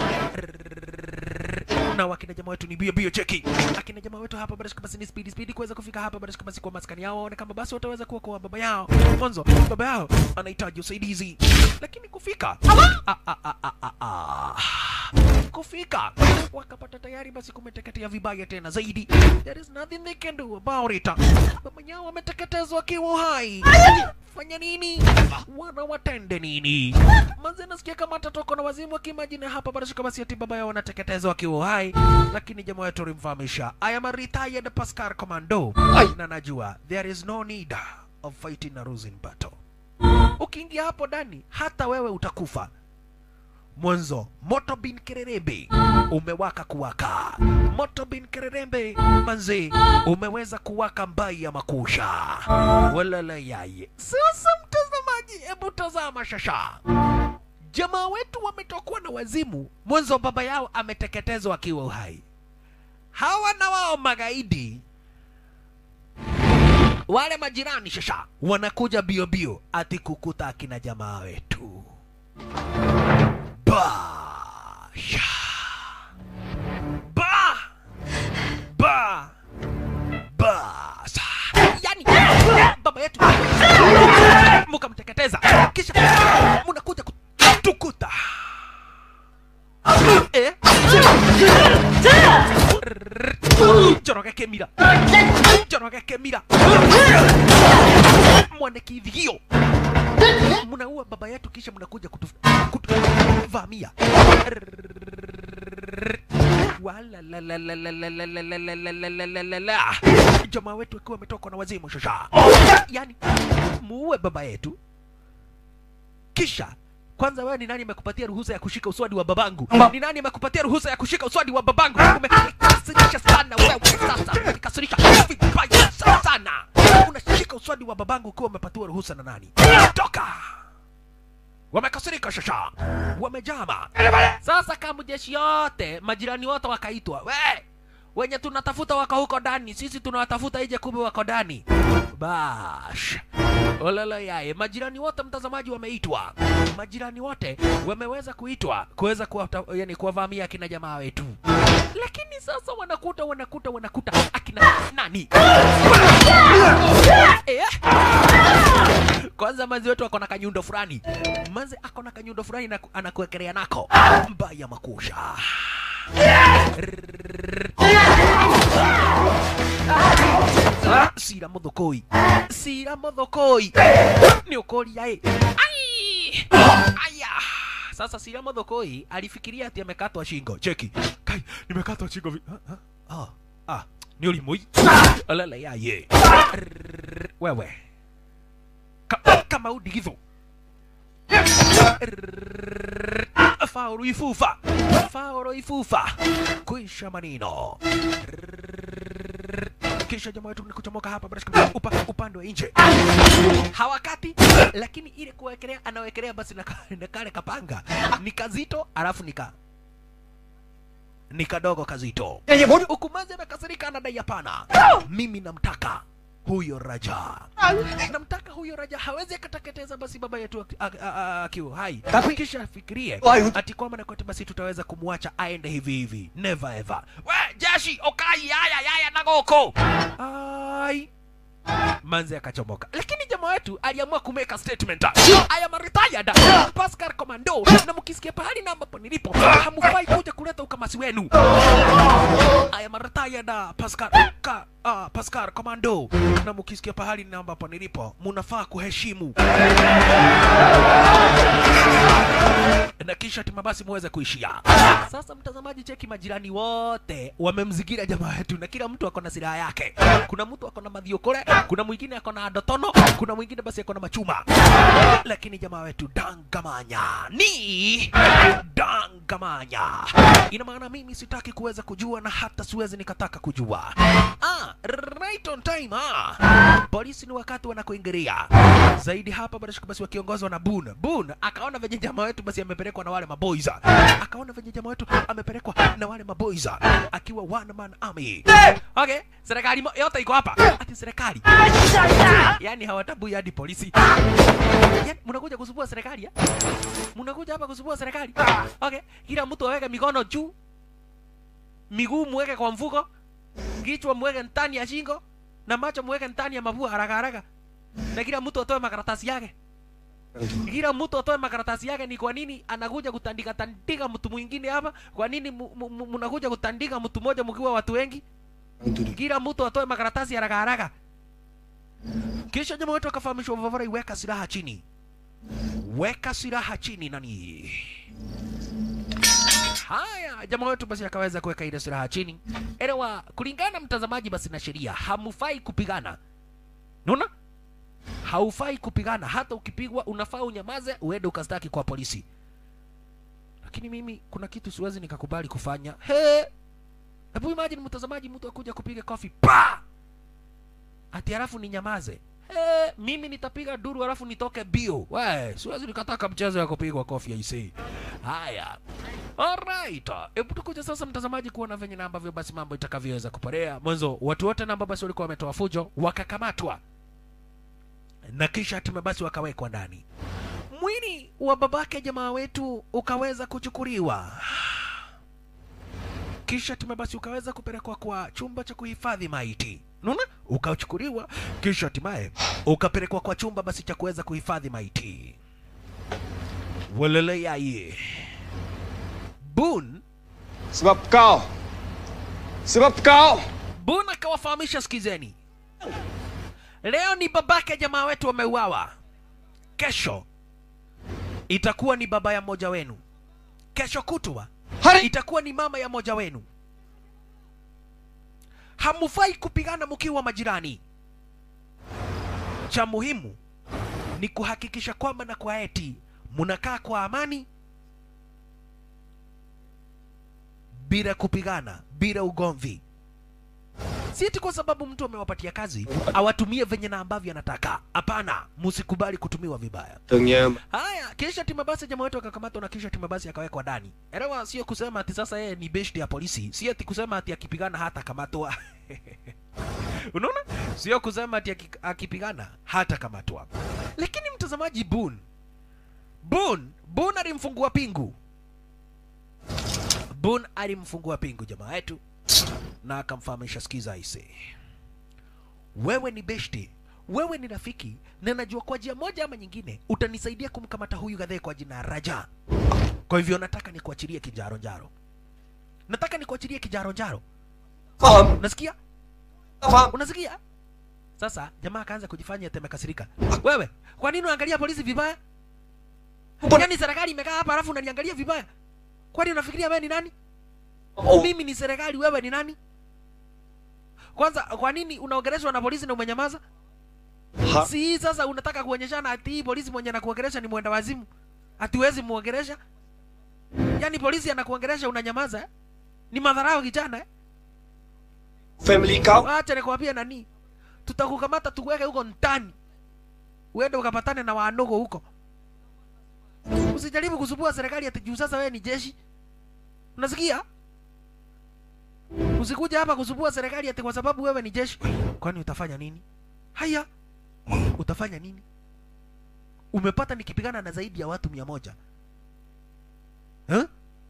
na wakina jamaa wetu ni bio bio cheki akina jamaa wetu hapa bado basi ni speed speed kuweza kufika hapa bado basi kwa maskani yao waone kama basi wataweza kuokoa baba yao mwanzo baba yao anahitaji usaidizi lakini kufika ah, ah, ah, ah, ah, ah. kufika wakapata tayari basi kumeteketea vibaya tena zaidi there is nothing they can do about it baba yao ameteketezwa akiwa hai fanya nini wana watende nini manze nasikia kama atatoko na wazimu akimajini hapa bado shika basi ati baba yao wanateketezwa akiwa hai lakini jamaa wetu alimfahamisha I am a retired Pascal commando na najua there is no need of fighting a losing battle ukiingia hapo ndani hata wewe utakufa mwanzo moto bin kererembe umewaka kuwaka moto bin kererembe manzi umeweza kuwaka mbai ya makusha walala yaye sasa mtazamaji hebu tazama shasha jamaa wetu wametokwa na wazimu mwanzo baba yao ameteketezwa akiwa uhai hawa na wao magaidi wale majirani shasha wanakuja bio bio ati kukuta akina jamaa wetu Basha. Ba. Ba. Basa. Yani baba yetu mukamteketeza kisha munakuja kutukuta eh? Joroge Kemira. Joroge Kemira. Mwane kivigio. Mnaua baba yetu kisha mnakuja kutu- kutuvamia. Wala la la la la la la la la la la la la la la la. Jamaa wetu akiwa ametokwa na wazimu shasha. Yaani muue baba yetu kisha kwanza wewe ni nani amekupatia ruhusa ya kushika uswadi wa babangu? Ni nani amekupatia ruhusa ya kushika uswadi wa babangu? Umenikasirisha sana wewe sasa, umenikasirisha vibaya sana. Unashika uswadi wa babangu ukiwa umepatiwa ruhusa na nani? Toka! Wamekasirika shasha, wamejama. Sasa kama jeshi yote, majirani wote wakaitwa, we wenye tunatafuta wako huko ndani, sisi tunawatafuta nje, kumbe wako ndani. Bash olala yaye, majirani wote mtazamaji wameitwa, majirani wote wameweza kuitwa kuweza kuwata, yani kuwavamia akina jamaa wetu, lakini sasa wanakuta wanakuta wanakuta akina nani eh? Kwanza manzi wetu ako na kanyundo fulani, manzi ako na kanyundo fulani na anakuwekelea nako mbaya makusha Sira muthukui Sira muthukui ni ukoria ĩ ai aya sasa Sira muthukui alifikiria ati amekatwa shingo cheki kai nimekatwa shingo vi- ah, ah, ah, ah ni ulimui alala yaye Rrrr, wewe Ka, kama udigitho Rrrr, faulu ifufa faulu ifufa kuisha manino Rrrr, kisha jamaa wetu ni kuchomoka hapa basi upa, upande wa nje hawakati lakini ile kuwekelea anawekelea basi na, ka- na kale kapanga ni kazito alafu nika ni kadogo kazito ukumazi amekasirika anadai hapana mimi namtaka huyo raja namtaka huyo raja hawezi akateketeza basi baba yetu aki- a- a- a- akiwa hai kisha afikirie ati kwamba na kote basi tutaweza kumwacha aende hivi hivi never ever we jeshi okai yaya yaya nagoko ai manzi akachomoka lakini jamaa wetu aliamua kumeka statement I am retired Pascal Commando na mkisikia pahali na ambapo nilipo hamufai kuja kuleta ukamasi wenu I am retired Pascal ka, uh, Pascal Commando na mkisikia pahali na ambapo nilipo munafaa kuheshimu na kisha tima basi muweze kuishia. Sasa mtazamaji, cheki majirani wote wamemzingira jamaa wetu, na kila mtu ako na silaha yake. Kuna mtu ako na madhiokore, kuna mwingine ako na dotono, kuna mwingine basi ako na machuma, lakini jamaa wetu dangamanya ni dangamanya. Ina maana mimi sitaki kuweza kujua na hata siwezi nikataka kujua. Ah, right on time ah. Polisi ni wakati wanakuingilia zaidi hapa bado basi wakiongozwa na Bun. Bun akaona venye jamaa wetu basi amepelekwa na wale maboys. Akaona venye jamaa wetu amepelekwa na wale maboys akiwa one man army. Okay, serikali mo- yote iko hapa. Ati serikali. Yaani hawatabui hadi polisi. Yaani mnakuja kusumbua serikali? ya? Mnakuja hapa kusumbua serikali? Okay, kila mtu aweke mikono juu. Miguu muweke kwa mfuko. Kichwa muweke ndani ya shingo na macho muweke ndani ya mapua haraka haraka na kila mtu atoe makaratasi yake kila mtu atoe makaratasi yake ni kwa nini anakuja kutandika tandika mtu mwingine hapa kwa nini mu- mu- mu- mnakuja kutandika mtu mmoja mkiwa watu wengi kila mtu atoe makaratasi haraka haraka kisha jamaa wetu akafahamishwa vavara iweka silaha chini weka silaha chini nani haya jamaa wetu basi akaweza kuweka ile silaha chini elewa kulingana mtazamaji basi na sheria hamufai kupigana naona haufai kupigana hata ukipigwa unafaa unyamaze uende ukastaki kwa polisi lakini mimi kuna kitu siwezi nikakubali kufanya he hebu imagine mtazamaji mtu akuja kupiga kofi pa ati halafu ninyamaze he mimi nitapiga duru halafu nitoke bio we siwezi nikataka mchezo ya kupigwa kofi aisee haya Alright. Hebu tukuja sasa mtazamaji kuona venye na ambavyo basi mambo itakavyoweza kuporea. Mwanzo watu wote na ambao basi walikuwa wametoa fujo wakakamatwa na kisha hatimaye basi wakawekwa ndani. Mwili wa babake jamaa wetu ukaweza kuchukuliwa, kisha hatimaye basi ukaweza kupelekwa kwa chumba cha kuhifadhi maiti. Unaona, ukachukuliwa kisha hatimaye ukapelekwa kwa chumba basi cha kuweza kuhifadhi maiti. Walele yaye Boone Sebab kau. Sebab kau. Boone akawafahamisha, sikizeni, leo ni babake jamaa wetu wameuawa, kesho itakuwa ni baba ya mmoja wenu, kesho kutwa itakuwa ni mama ya mmoja wenu. Hamufai kupigana mkiwa majirani. Cha muhimu ni kuhakikisha kwamba na kwa eti mnakaa kwa amani bila kupigana, bila ugomvi. Si eti kwa sababu mtu amewapatia kazi awatumie venye na ambavyo anataka. Hapana, msikubali kutumiwa vibaya. Tengnya. Haya, kisha timu basi jamaa wetu akakamatwa na kisha timu basi akawekwa ndani. Elewa, sio kusema ati sasa yeye ni best ya polisi, si ati kusema ati akipigana hata kamatwa. Unaona? Sio kusema ati aki- akipigana hata kamatwa. Lakini mtazamaji, Boone Boone Boone alimfungua pingu. Boone alimfungua pingu jamaa wetu na akamfahamisha, sikiza aise, wewe ni beshti, wewe ni rafiki, na najua kwa njia moja ama nyingine utanisaidia kumkamata huyu gadhee kwa jina Raja. Kwa hivyo nataka nikuachilie kijaro njaro, nataka nikuachilie kijaro njaro. Faham? Unasikia? Faham? Unasikia? Sasa jamaa akaanza kujifanya ati amekasirika. Wewe, kwa nini unaangalia polisi vibaya? Yaani serikali imekaa hapa alafu unaniangalia vibaya? Kwani unafikiria wewe ni nani? Oh. Mimi ni serikali, wewe ni nani? kwanza kwa nini unaongeleshwa na polisi na umenyamaza Ha- si hii sasa unataka kuonyeshana ati hii polisi mwenye anakuongelesha ni mwenda wazimu hatuwezi muongelesha yaani polisi anakuongelesha unanyamaza eh? ni madharau kijana eh? Family kau. acha nikwambie nani tutakukamata tuweke huko ndani uende ukapatane na wanogo huko usijaribu kusumbua serikali ati juu sasa wewe ni jeshi unasikia usikuja hapa kusumbua serikali ati kwa sababu wewe ni jeshi kwani utafanya nini haya utafanya nini umepata nikipigana na zaidi ya watu mia moja huh?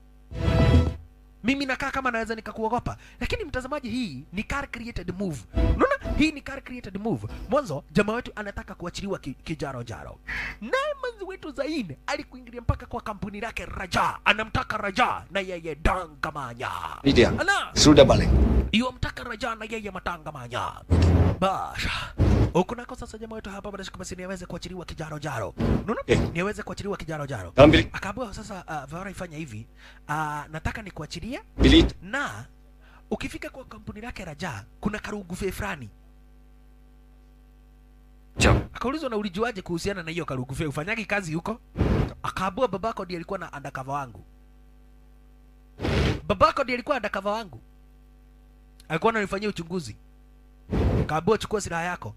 mimi nakaa kama naweza nikakuogopa lakini mtazamaji hii ni car created move unaona hii ni car created move mwanzo jamaa wetu anataka kuachiliwa ki, kijaro jaro naye manzi wetu zaine alikuingilia mpaka kwa kampuni lake raja anamtaka raja na yeye dangamanya Ni dia. Ala! Sudah balik. iwamtaka raja na yeye matangamanya basha huku nako sasa jamaa wetu hapa badashika basi niaweze kuachiliwa kijaro jaro unaona Eh. niaweze kuachiliwa kijaro jaro Dalam bilik. akaambiwa sasa uh, Vara ifanya hivi uh, nataka nikuachilie Bilik. na ukifika kwa kampuni lake Raja kuna karugufe fulani. Akaulizwa na ulijuaje kuhusiana na hiyo karugufe, ufanyagi kazi huko? Akaambua babako ndiye alikuwa na undercover wangu. Babako ndiye alikuwa undercover wangu, alikuwa ananifanyia uchunguzi. Akaambua chukua silaha yako,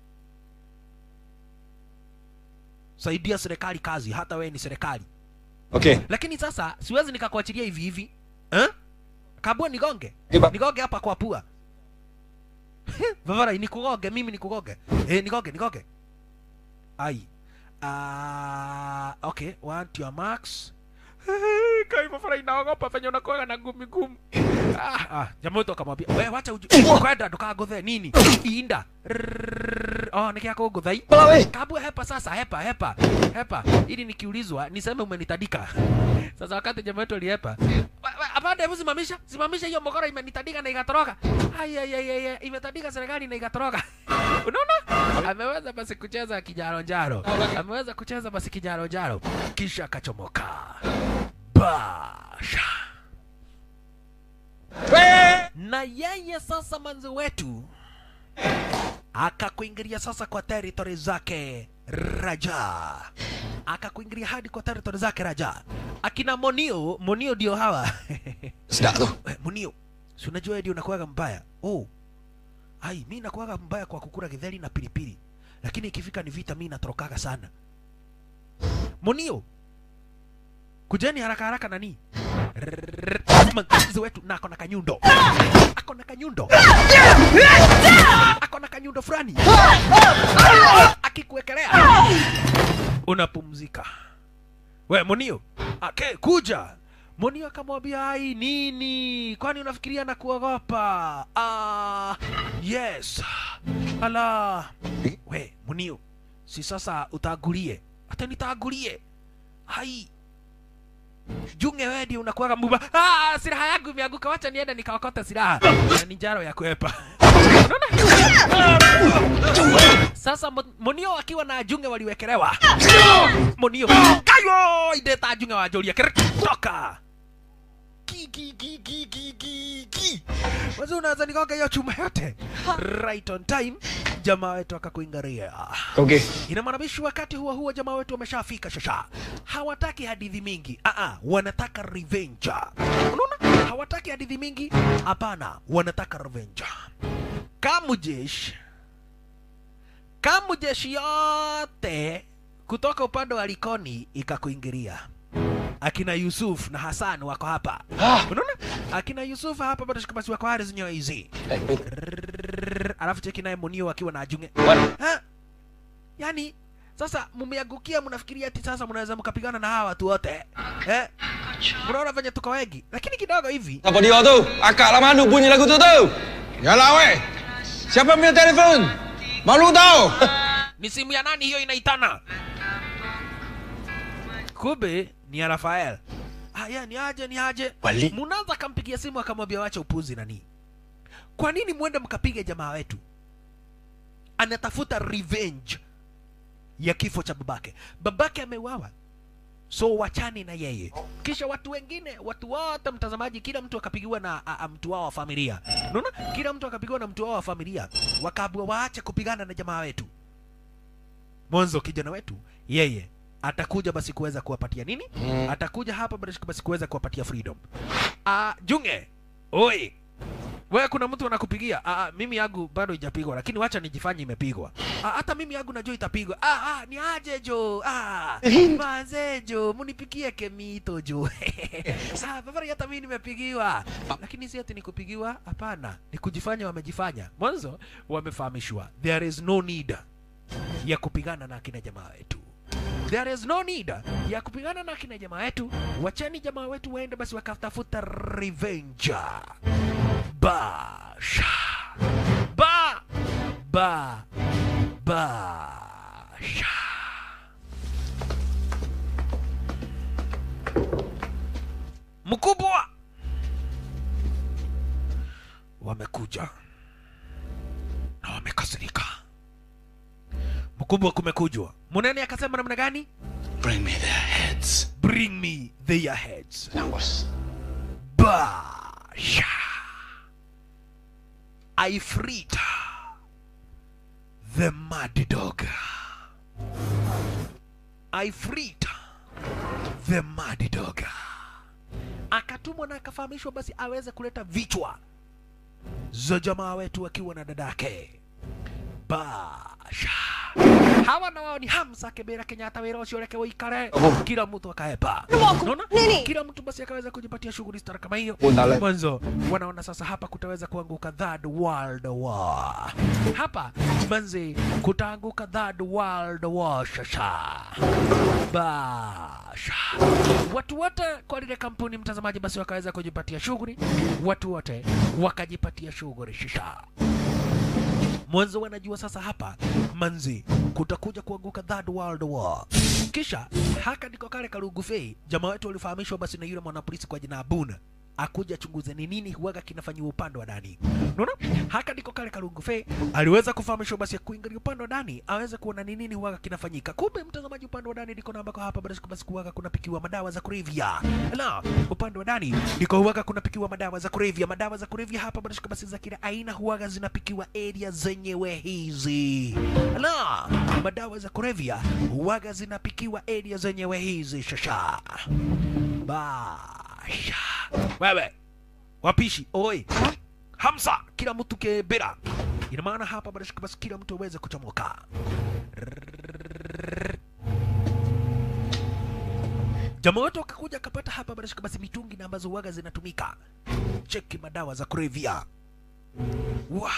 saidia serikali kazi, hata wewe ni serikali Okay. lakini sasa siwezi nikakuachilia hivi hivi eh? kabua nigonge Iba. nigonge hapa kwa pua vavara nikugonge mimi nikugonge eh, nigonge nigonge ai uh, okay want your marks kai vavara inaogopa venye unakuaga na ngumi ngumu ah, ah, jamaa wetu akamwambia we wacha uju kwenda ndukaguthe nini inda Rrrr. oh nikiako nguthai Palawe. kabua hepa sasa hepa hepa hepa ili nikiulizwa niseme umenitadika sasa wakati jamaa wetu alihepa "Wa- wa- apande hebu simamisha simamisha hiyo mogora imenitadika na ikatoroka ayayayaya imetadika serikali na ikatoroka unaona ameweza basi kucheza kijaronjaro ameweza kucheza basi kijaronjaro kisha akachomoka basha na yeye sasa manzi wetu akakuingilia sasa kwa territory zake Raja, akakuingilia hadi kwa territory zake Raja. Akina Monio, Monio ndio hawa Sedap tu. Eh, Monio, si unajua wewe ndio unakuwaga mbaya. Oh, ai, mi nakuwaga mbaya kwa kukula githeri na pilipili, lakini ikifika ni vita mi natorokaga sana. Monio, kujeni haraka haraka nani manzi wetu na ako na kanyundo ako na kanyundo ako na kanyundo fulani akikuwekelea unapumzika we monio ake kuja monio akamwambia ai nini kwani unafikiria na kuogopa ah yes ala we monio si sasa utagulie hata nitagulie hai junge wewe ndio unakuwaga mbuba ah silaha yangu imeanguka wacha niende nikaokota silaha na ni njaro ya kuepa Unaona? sasa Mo- monio akiwa na junge waliwekelewa monio kayo ideta junge wa joria kere toka Ki, ki, ki, ki, ki, ki, ki. Wazo unaweza nikoga hiyo chuma yote right on time jamaa wetu akakuingaria Okay. ina maana bishi wakati huo huo jamaa wetu wameshafika shasha hawataki hadithi mingi Aa, wanataka revenge unaona hawataki hadithi mingi hapana wanataka revenge kamujesh kamujeshi yote kutoka upande wa likoni ikakuingilia akina Yusuf na Hassan wako hapa unaona akina Yusuf hapa bado shikabasi wako hadi zinyo hizi Rrrr, alafu cheki naye Munio akiwa na ajunge Ha? yani sasa mmeangukia mnafikiria ati sasa mnaweza mkapigana na hawa watu wote eh? mnaona venye tuko wengi lakini kidogo hivi Apa dia tu? Akak lama mana bunyi lagu tu tu? Yalah weh. Siapa punya telefon? Malu tau. ni simu ya nani hiyo inaitana kumbe ni ya rafael haya ni aje ni aje Wali. munaanza akampigia simu akamwambia wacha upuzi nani kwa nini mwende mkapiga jamaa wetu anatafuta revenge ya kifo cha babake babake ameuawa so wachani na yeye kisha watu wengine watu wote mtazamaji kila mtu akapigiwa na a, a, mtu wao wa familia unaona kila mtu akapigiwa na mtu wao wa familia wakaambiwa waache kupigana na jamaa wetu mwanzo kijana wetu yeye atakuja basi kuweza kuwapatia nini atakuja hapa basi basi kuweza kuwapatia freedom ah junge oi wewe kuna mtu anakupigia ah, ah, mimi yangu bado ijapigwa lakini wacha nijifanye imepigwa ah, hata mimi yangu najua itapigwa ah, ah, ni aje jo ah, manze jo munipigie kemito jo saa babari hata mimi nimepigiwa lakini si ati nikupigiwa hapana ni kujifanya wamejifanya mwanzo wamefahamishwa there is no need ya kupigana na akina jamaa wetu there is no need ya kupigana na akina jamaa wetu wacheni jamaa wetu waende basi wakatafuta revenge basha ba ba basha mkubwa wamekuja na wamekasirika mkubwa kumekujwa munene akasema namna gani Bring me their heads. bring me their heads Nangos. basha i freed the mad dog i freed the mad dog akatumwa na akafahamishwa basi aweze kuleta vichwa za jamaa wetu akiwa na dadake basha hawa na wao ni Hamza Kibera Kenyatta wĩra ũcio reke ũikare kila mtu akaepa unaona kila mtu basi akaweza kujipatia shughuli stara kama hiyo mwanzo wanaona sasa hapa kutaweza kuanguka third world war hapa manzi kutaanguka third world war shasha basha watu wote kwa lile kampuni mtazamaji basi wakaweza kujipatia shughuli watu wote wakajipatia shughuli shisha mwanzo wanajua sasa hapa manzi kutakuja kuanguka third world war kisha haka ndiko kale karugufei jamaa wetu walifahamishwa basi na yule mwanapolisi kwa jina abuna akuja chunguze ni nini huwaga kinafanyiwa upande wa ndani unaona haka ndiko kale karungufe aliweza kufahamishwa basi kuingilia upande wa ndani aweze kuona ni nini huwaga kinafanyika kumbe mtazamaji upande wa ndani ndiko na ambako hapa basi basi kuwaga kunapikiwa madawa za kulevya la upande wa ndani ndiko huwaga kunapikiwa madawa za kulevya madawa za kulevya hapa basi basi za kila aina huwaga zinapikiwa area zenyewe hizi la madawa za kulevya huwaga zinapikiwa area zenyewe hizi shasha basha wewe wapishi oi hamsa kila mtu kebera ina maana hapa basi basi kila mtu aweze kuchomoka jamaa wetu akakuja akapata hapa basi basi mitungi na ambazo waga zinatumika cheki madawa za kulevya wa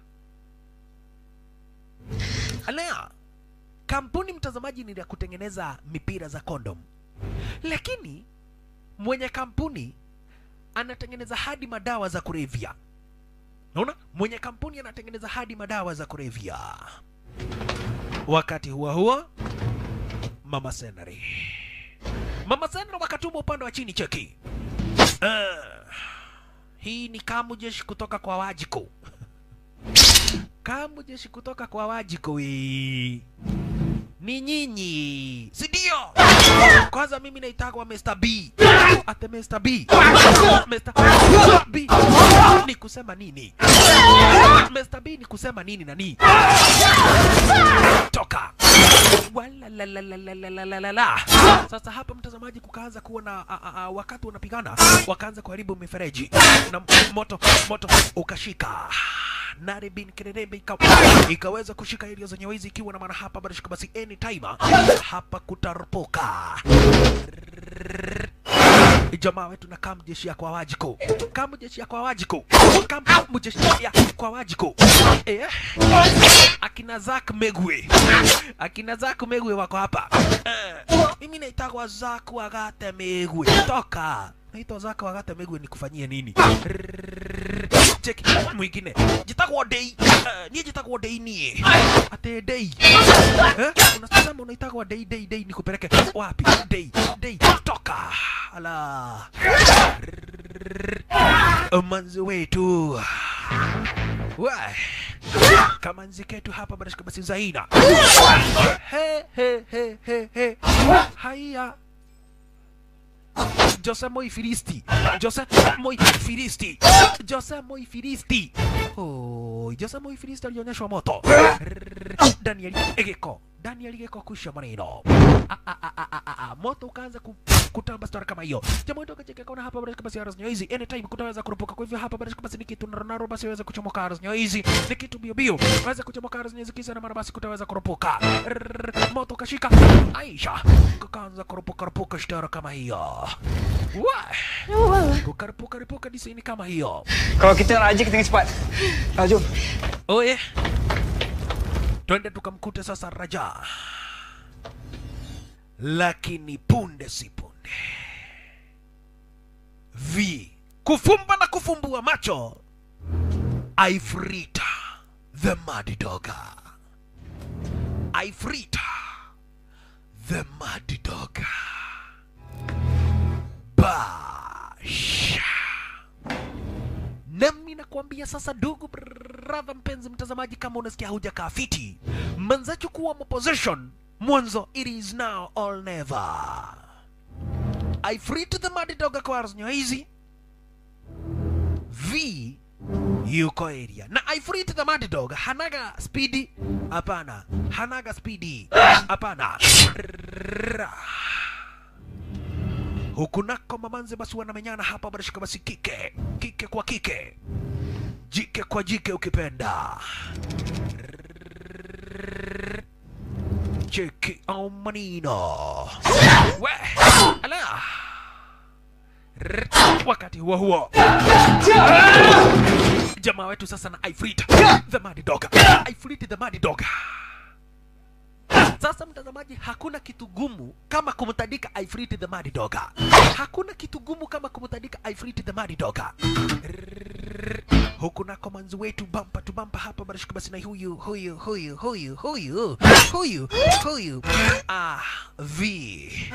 alea kampuni mtazamaji ni ya kutengeneza mipira za kondom lakini mwenye kampuni anatengeneza hadi madawa za kulevya naona mwenye kampuni anatengeneza hadi madawa za kulevya wakati huo huo mama senari mama senari wakatuma upande wa chini cheki uh, hii ni kamu jeshi kutoka kwa wajiko kamu jeshi kutoka kwa wajiko wii ni nyinyi si ndio kwanza mimi naitagwa Mr. B ate Mr. B Mr. B ni kusema nini Mr. B ni kusema nini nani toka Walalalalalalalalala. Sasa hapa mtazamaji, kukaanza kuwa na a, a, a, wakati wanapigana wakaanza kuharibu mifereji na moto moto ukashika Nari bin Kererembe ika, ikaweza kushika area zenye wizi ikiwa na maana hapa bado shika basi anytime hapa kutaropoka jamaa wetu na kam jeshi ya kwa wajiko kam jeshi ya kwa wajiko kam jeshi ya kwa wajiko eh akina Zack Megwe akina Zack Megwe wako hapa eh, mimi naitagwa Zack Wagate Megwe toka naitwa Zack Wagate Megwe nikufanyie nini cheki mwingine jitagwo Dei uh, niye jitagwo Dei nie ate Dei eh unasema unaitagwa Dei Dei Dei nikupeleke wapi Dei Dei toka ala manzi wetu Wai. kama nzi ketu hapa barashika basi zaina he he he he he haya Jose Moi Filisti, Jose Moi Filisti, Jose Moi Filisti. Oh, Jose Moi Filisti alionyeshwa moto. Daniel Egeko, Daniel Egeko kusha maneno. Ah, ah, ah, ah, ah, ah, ah. Moto ukaanza ku, kutamba story kama hiyo. Jamaa wetu akacheka kaona hapa basi basi Aras hizi anytime kutaweza kurupuka. Kwa hivyo hapa basi basi ni kitu narunaro basi waweza kuchomoka Aras hizi. Ni kitu bio bio. Waweza kuchomoka Aras hizi kisa na mara basi kutaweza kurupuka. Rrrr, Moto kashika. Aisha. Kukaanza kurupuka rupuka shtara kama hiyo. Wah. Kukarupuka rupuka disini kama hiyo. Kalau kita nak haji, kita kena cepat. Ah, jom. Oye, twende tukamkute sasa Raja, lakini punde si punde vi kufumba na kufumbua macho Ifrita the Mad Dogger, Ifrita the Mad Dogger, basha nami nakuambia sasa, ndugu brother, mpenzi mtazamaji, kama unasikia hujakaa fiti, manza chukua position mwanzo, it is now or never. I free to the mad dog acquires hizi v yuko area na I free to the mad dog hanaga speedy, hapana, hanaga speedy, hapana huku nako mamanze basi wanamenyana hapa, barashika basi kike kike kwa kike, jike kwa jike ukipenda. Cheki au manino we ala wakati huo huo jamaa wetu sasa na Ifrit the mad dog, Ifrit the mad dog sasa mtazamaji, hakuna kitu gumu kama kumtandika Ifrit the Mad Dog. Hakuna kitu gumu kama kumtandika Ifrit the Mad Dog. Huku nako manzi wetu bampa tu bampa hapa barashika basi na huyu huyu huyu huyu huyu huyu huyu ah v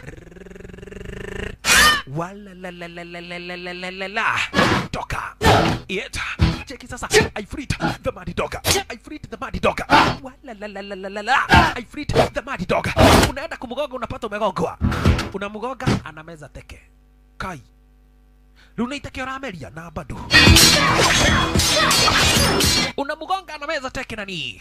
wala la la la la la la la la la la toka yeta cheki sasa Ifrit the Mad Dog Ifrit the Mad Dog wala la la la la la la Ifrit the Mad Dog unaenda kumgonga unapata umegongwa unamgonga anameza teke kai lunaitakia rameria na bado unamgonga anameza teke nani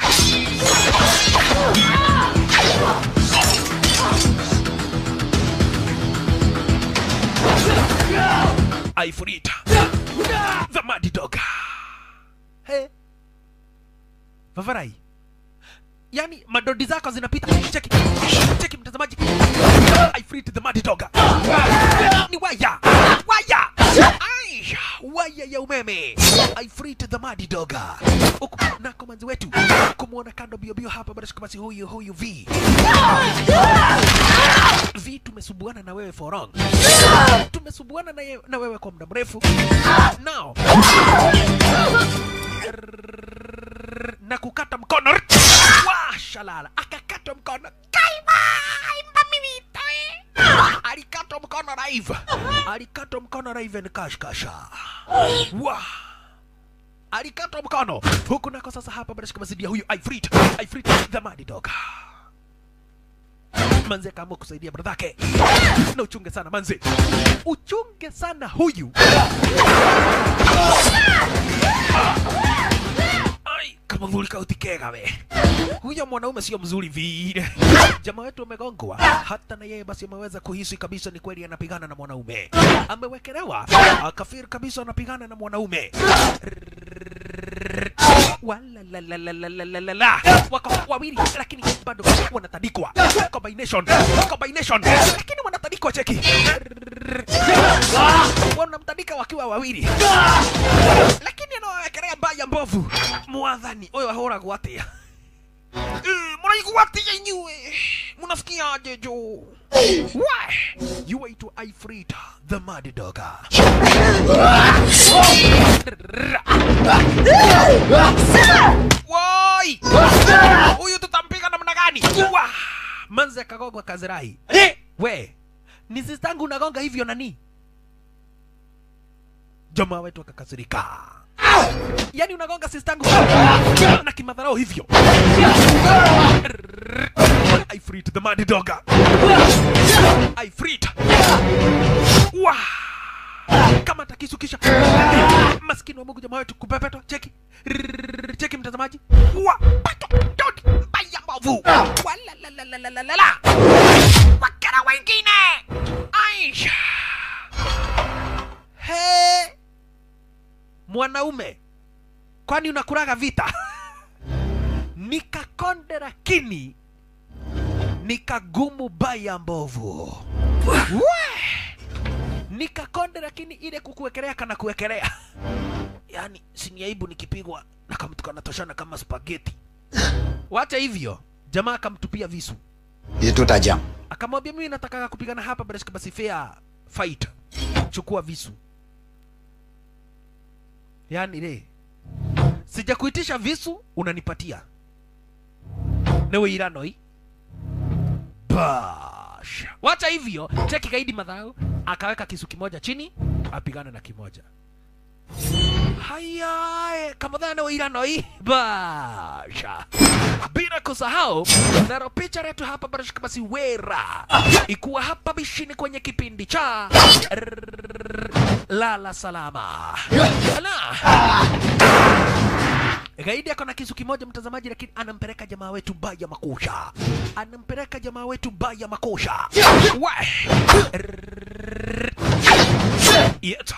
Ifrit the Mad Dog Hey. Vavarai. Yaani madodi zako zinapita. Cheki. Cheki mtazamaji. I free to the mad dog. Ni waya. Waya. Ai, waya ya umeme. I free to the mad dog. Huku nako manzi wetu. Kumuona kando bio bio hapa bado basi huyu huyu V. V tumesumbuana na wewe for long. Tumesumbuana na, ye- na wewe kwa muda mrefu. Now na kukata mkono wa shalala akakatwa mkono kaima imba mimi toe alikatwa mkono live alikatwa mkono live ni kashkasha wa alikatwa mkono huku nako sasa hapa bado shika mazidi ya huyu Ifrit Ifrit the mad dog manze akaamua kusaidia bradhake na uchunge sana manze uchunge sana huyu Ai, kama vulika utikega we. Huyo mwanaume sio mzuri vile. Jamaa wetu amegongwa, hata na yeye basi ameweza kuhisi kabisa ni kweli anapigana na mwanaume. Amewekelewa, akafiri kabisa anapigana na mwanaume. Wala la la la la la la la la. Wako wawili lakini bado wanatandikwa. Combination, combination. Lakini wanatandikwa cheki. Wanamtandika wakiwa wawili lakini anawawekelea mbaya mbovu mwathani ũyũ ahũragwo atĩa Eh, mũraigua atĩa inyuĩ mũnafikiaje jo Why? you waitwa Ifrit the mad dog woi huyu tutampiga namna gani Wah! manze akagongwa kazirai we ni sistangu unagonga hivyo nani jamaa wetu akakasirika yani unagonga sistangu na kimadharau hivyo I freed the mad dog I freed jamaa wetu kupepetwa cheki Rrrr, cheki mtazamaji wa pato dodi mbaya mbovu walalalalalala wakera wengine aisha he mwanaume kwani unakuraga vita nikakonde lakini nikagumu baya mbovu we nikakonde lakini ile kukuwekelea kana kuwekelea yaani sini aibu nikipigwa na kamtu kanatoshana kama spageti wacha hivyo jamaa akamtupia visu Itu tajam. akamwambia mimi nataka kupigana hapa basi basi fair fight chukua visu yaani le sijakuitisha visu unanipatia newe iranoi basha wacha hivyo cheki gaidi madhao akaweka kisu kimoja chini apigane na kimoja haya kamadhana newe iranoi basha bila kusahau naro picha letu hapa barashika basi wera ikuwa hapa bishini kwenye kipindi cha lala salama Ala. gaidi ako na kisu kimoja mtazamaji lakini anampeleka jamaa wetu baya makusha anampeleka jamaa wetu baya makusha Wa. Yeta.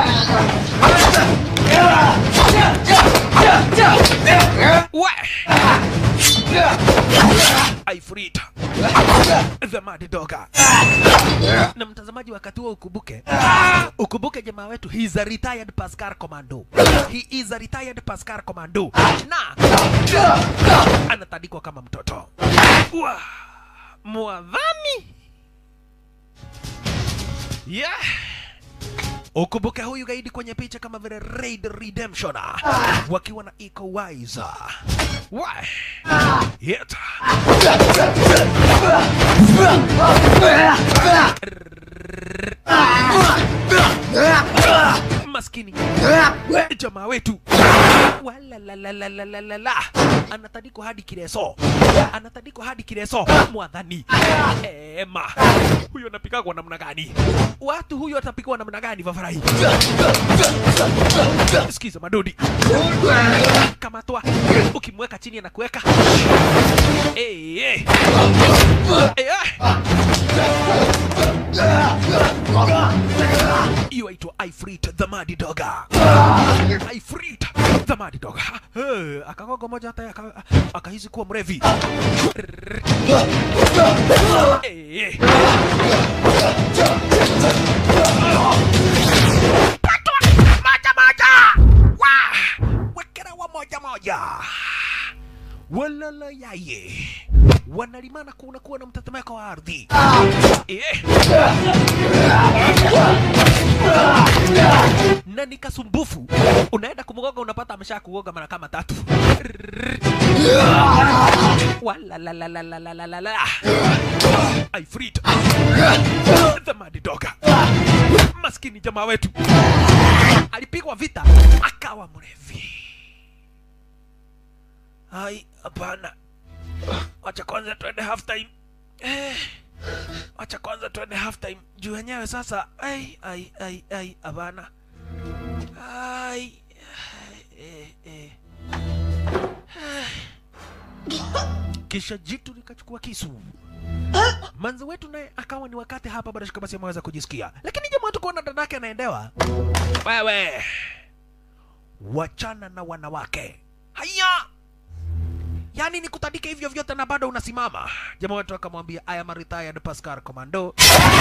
Wa. Aifrita the mad doga na mtazamaji wakati huo ukumbuke ukumbuke jamaa wetu he is a retired Pascal commando he is a retired Pascal commando na anatandikwa kama mtoto Wa. mwadhani yeah ukumbuke huyu gaidi kwenye picha kama vile Raid Redemption wakiwa na Iko Wise wa yeta maskini jamaa wetu walalalalalala anatandikwa hadi kireso anatandikwa hadi kireso mwadhani ema huyo anapigagwa namna gani watu huyo atapigwa namna gani vafarai sikiza madodi kamatwa ukimweka chini anakuweka Eh, eh. Eh, ah. hiyo aitwa ifrit the mad doga ifrit the mad doga Eh, akagogo moja hata aka- akahisi kuwa mrevi Eh, eh. Patwa moja moja wa wekera wa moja moja walala yaye wanalimana kuna kuwa na mtetemeko wa ardhi eh. na ni kasumbufu unaenda kumgoga unapata amesha kugoga mara kama tatu walalalalalalalalala aifrit the mad doga maskini jamaa wetu alipigwa vita akawa mrevi ai hapana wacha kwanza twende half time eh, wacha kwanza twende half time juu wenyewe sasa ai ai ai ai hapana ai eh, eh. kisha jitu likachukua kisu manzi wetu naye akawa ni wakati hapa bado basi ameweza kujisikia lakini jamaa wetu kuona dadake anaendewa wewe wachana na wanawake haya yaani nikutandike hivyo vyote na bado unasimama jamaa wetu akamwambia I am a retired Pascal Commando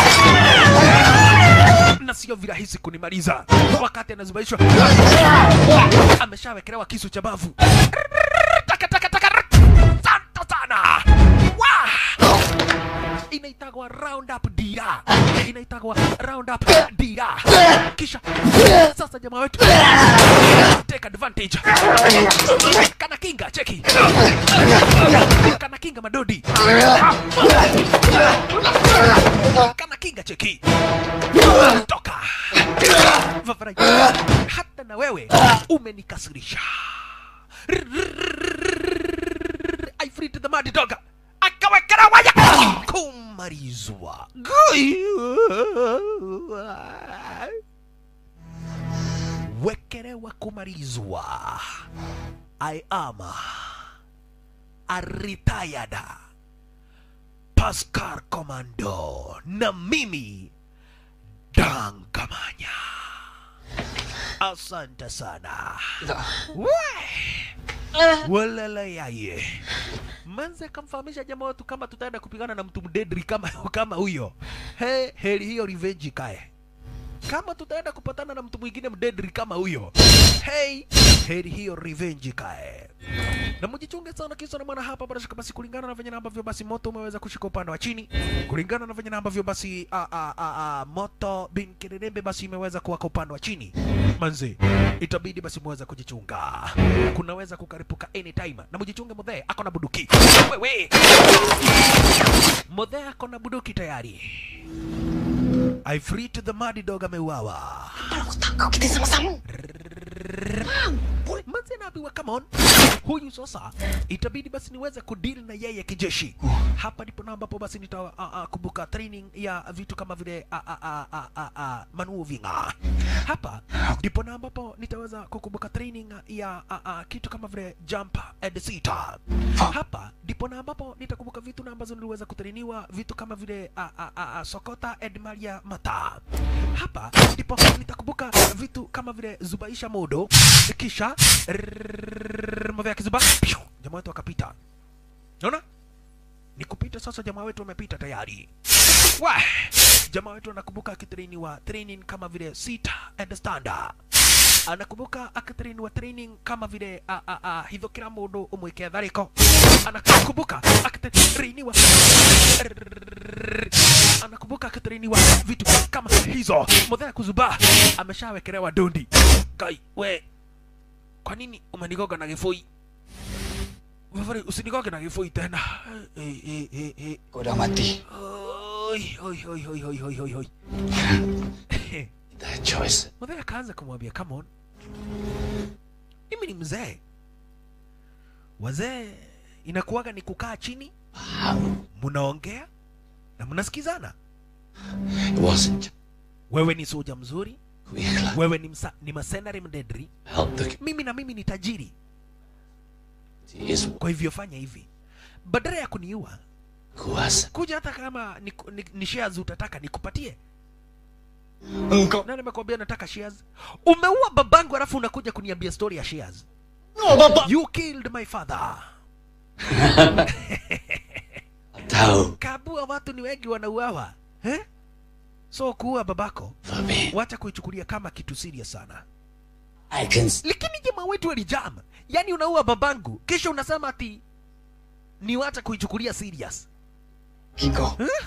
na sio virahisi kunimaliza wakati anazubaishwa ameshawekelewa kisu cha bavu taka taka taka santa sana wa inaitagwa round up dira inaitagwa round up dira kisha sasa jamaa wetu take advantage kana kinga cheki kana kinga madodi kana kinga cheki toka Vavarai. hata na wewe umenikasirisha I free to the mad dog akawekera waya kumalizwa wekelewa kumalizwa. I am a retired Pascal Commando na mimi Dan Kamanya. Asante sana. We! Walala yaye. Manze kamfahamisha jamaa wetu kama tutaenda kupigana na mtu mdedri kama kama huyo. He, heri hiyo revenge ikae. Kama tutaenda kupatana na mtu mwingine mdedri kama huyo. Hey, heri hiyo revenge ikae. Na mjichunge sana kisa na maana hapa bila shaka basi kulingana na venye na ambavyo basi moto umeweza kushika upande wa chini, kulingana na venye na ambavyo basi a, a, a, a, moto bin Kirerembe basi imeweza kuwaka upande wa chini. Manzi, itabidi basi muweze kujichunga. Kunaweza kukaripuka anytime. Na mjichunge mudhee ako na buduki. Wewe. Mudhee ako na buduki tayari. I free to the muddy dog ameuawa. Kita sama-sama. Manze naambiwa come on, huyu sasa itabidi basi niweze kudili na yeye kijeshi. Hapa ndipo na ambapo basi nita uh, uh, kumbuka training ya vitu kama vile uh, uh, uh, uh, uh, uh, manuvinga. Hapa ndipo na ambapo nitaweza kukumbuka training ya uh, uh, kitu kama vile jump and sit. Hapa ndipo na ambapo nitakumbuka vitu na ambazo niliweza kutrainiwa vitu kama vile uh, uh, uh, uh, sokota and maria mata. Hapa ndipo nitakumbuka vitu kama vile zubaisha modo kisha mavya kizuba Piu! jamaa wetu akapita naona ni kupita sasa jamaa wetu amepita tayari wa jamaa wetu anakumbuka akitrainiwa training kama vile sit and stand anakumbuka akitrainiwa training kama vile a, a, a, hitho kila mundu umwike thariko anakumbuka akitrainiwa anakumbuka akitrainiwa vitu kama hizo muthea kuzuba ameshawekelewa dondi kai we kwa nini umenigoga na gifui Vafari, usinigoge na gifui tena Eh, eh, eh, eh. Kau dah mati. Oi, oi, oi, oi, oi, oi, oi, oi. That choice. Mzee akaanza kumwambia come on, mimi ni mzee. Wazee inakuwaga ni kukaa chini, mnaongea na mnasikizana. It wasn't Wewe ni soja mzuri, Kuikla. wewe ni, msa, ni masenari mdedri, Help the mimi na mimi ni tajiri. community is Kwa hivyo fanya hivi, badala ya kuniua, kuasa. kuja hata kama ni, ni, ni shares utataka nikupatie. Engkau. Na nimekwambia nataka shares. Umeua babangu alafu unakuja kuniambia story ya shares. No, bapa. You killed my father. Tahu. Kabua watu ni wengi wanauawa eh? So kuua babako For me. wacha kuichukulia kama kitu serious sana. I can s- Lakini jamaa wetu alijam, yaani unaua babangu kisha unasema ati ni wacha kuichukulia serious Kiko. eh?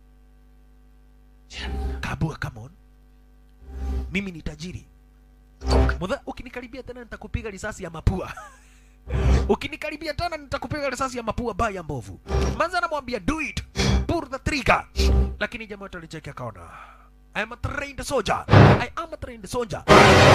Kabua, come on, mimi ni tajiri Mudha, ukinikaribia tena nitakupiga risasi ya mapua. ukinikaribia tena nitakupiga risasi ya mapua baya mbovu. Manza anamwambia do it, pull the trigger, lakini jamaa wetu alicheki akaona I am a trained soldier. I am a trained soldier.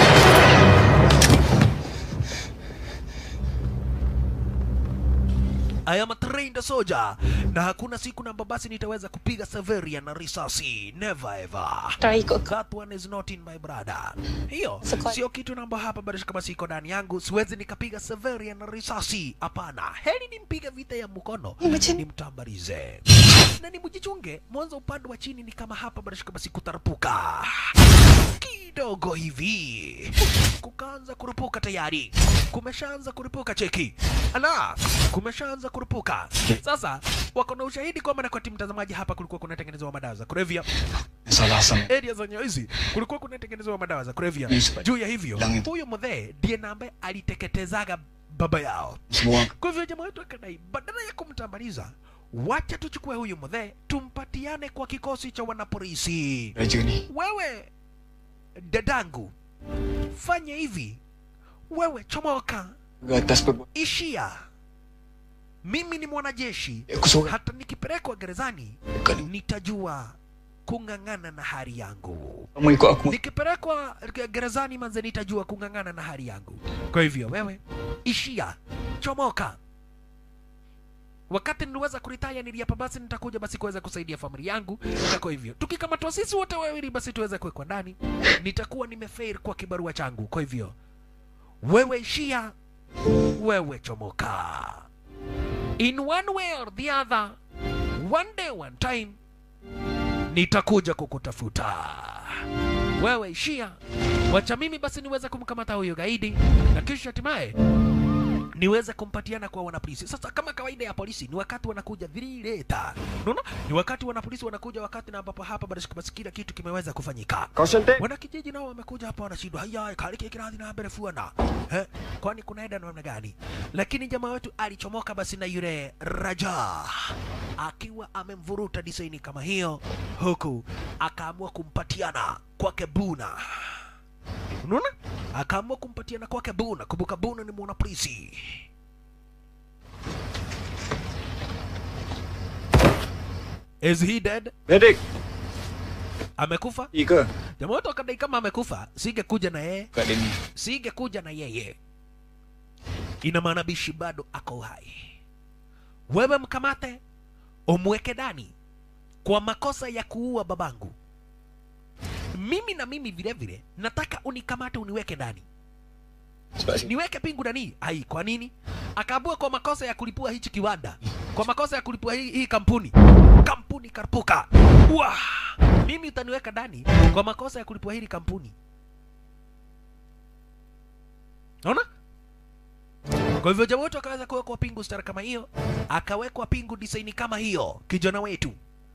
I am a trained soldier. Na hakuna siku namba basi nitaweza kupiga Severia na risasi. Never ever. Try ikut kau. That one is not in my brother. Hiyo Siko- sio kitu namba hapa bado kama siko ndani yangu, siwezi nikapiga Severia na risasi. Hapana, heri nimpige vita ya mkono, Imagine- nimtambarize na nimjichunge. Mwanzo upande wa chini ni kama hapa bado kama sikutarapuka kidogo hivi, kukaanza kurupuka tayari, kumeshaanza kurupuka. Cheki ala, kumeshaanza kurupuka. Sasa wako na ushahidi kwamba na kwati mtazamaji, hapa kulikuwa kunatengenezwa madawa za kulevya Salah sama. area za hizi kulikuwa kunatengenezwa madawa za kulevya. Yes, but- Juu ya hivyo, Langi- huyo mzee ndiye na ambaye aliteketezaga baba yao. Semua. Kwa hivyo jamaa wetu akadai, badala ya kumtambaliza, wacha tuchukue huyu mzee tumpatiane kwa kikosi cha wanapolisi. Raja ni. Wewe dadangu, fanya hivi, wewe chomoka, Ke atas perbuatan. ishia. Mimi ni mwanajeshi, Aku seorang. hata nikipelekwa gerezani Bukan. nitajua kung'ang'ana na hali yangu. Kamu ikut aku. Nikipelekwa ge- gerezani manze, nitajua kung'ang'ana na hali yangu. Kwa hivyo wewe ishia, chomoka. Mimi ni mwanajeshi, hata nikipelekwa gerezani nitajua kung'ang'ana na hali yangu. Kwa hivyo wewe ishia, chomoka. Nikipelekwa gerezani manze, nitajua kung'ang'ana na hali yangu. Kwa hivyo wewe ishia, chomoka. Mimi ni mwanajeshi, hata nikipelekwa gerezani nitajua kung'ang'ana na hali yangu. Kwa hivyo wewe ishia, chomoka. wakati niliweza kuritaya niliapa basi nitakuja basi kuweza kusaidia familia yangu na kwa hivyo tukikamatwa sisi wote wawili basi tuweze kuwekwa ndani nitakuwa nimefail kwa kibarua changu kwa hivyo wewe ishia wewe chomoka in one way or the other one day one time nitakuja kukutafuta wewe ishia wacha mimi basi niweze kumkamata huyo gaidi na kisha hatimaye niweze kumpatiana kwa wanapolisi. Sasa kama kawaida ya polisi ni wakati wanakuja vilileta, unaona, ni wakati wanapolisi wanakuja wakati na ambapo hapa basi basi kila kitu kimeweza kufanyika. Wanakijiji nao wamekuja hapa wanashindwa, haya kaliki kiradhi na mbele fuana eh, kwani kunaenda namna gani? Lakini jamaa wetu alichomoka basi na yule Raja akiwa amemvuruta disaini kama hiyo, huku akaamua kumpatiana kwake Buna unaona akaamua kumpatiana kwake buna kumbuka buna ni mwanapolisi is he dead Medic, amekufa Ika. jamaa wote wakadai kama amekufa singekuja na yeye Kak Denny. singekuja na yeye ina maana bishi bado ako hai wewe mkamate umweke ndani kwa makosa ya kuua babangu mimi na mimi vile vile nataka unikamate uniweke ndani niweke pingu ndani ai kwa nini akaambua kwa makosa ya kulipua hichi kiwanda kwa makosa ya kulipua hii, hii kampuni kampuni karpuka Wah! mimi utaniweka ndani kwa makosa ya kulipua hili kampuni naona kwa hivyo jamaa wetu akaweza kuwekwa pingu stara kama hiyo akawekwa pingu disaini kama hiyo kijana wetu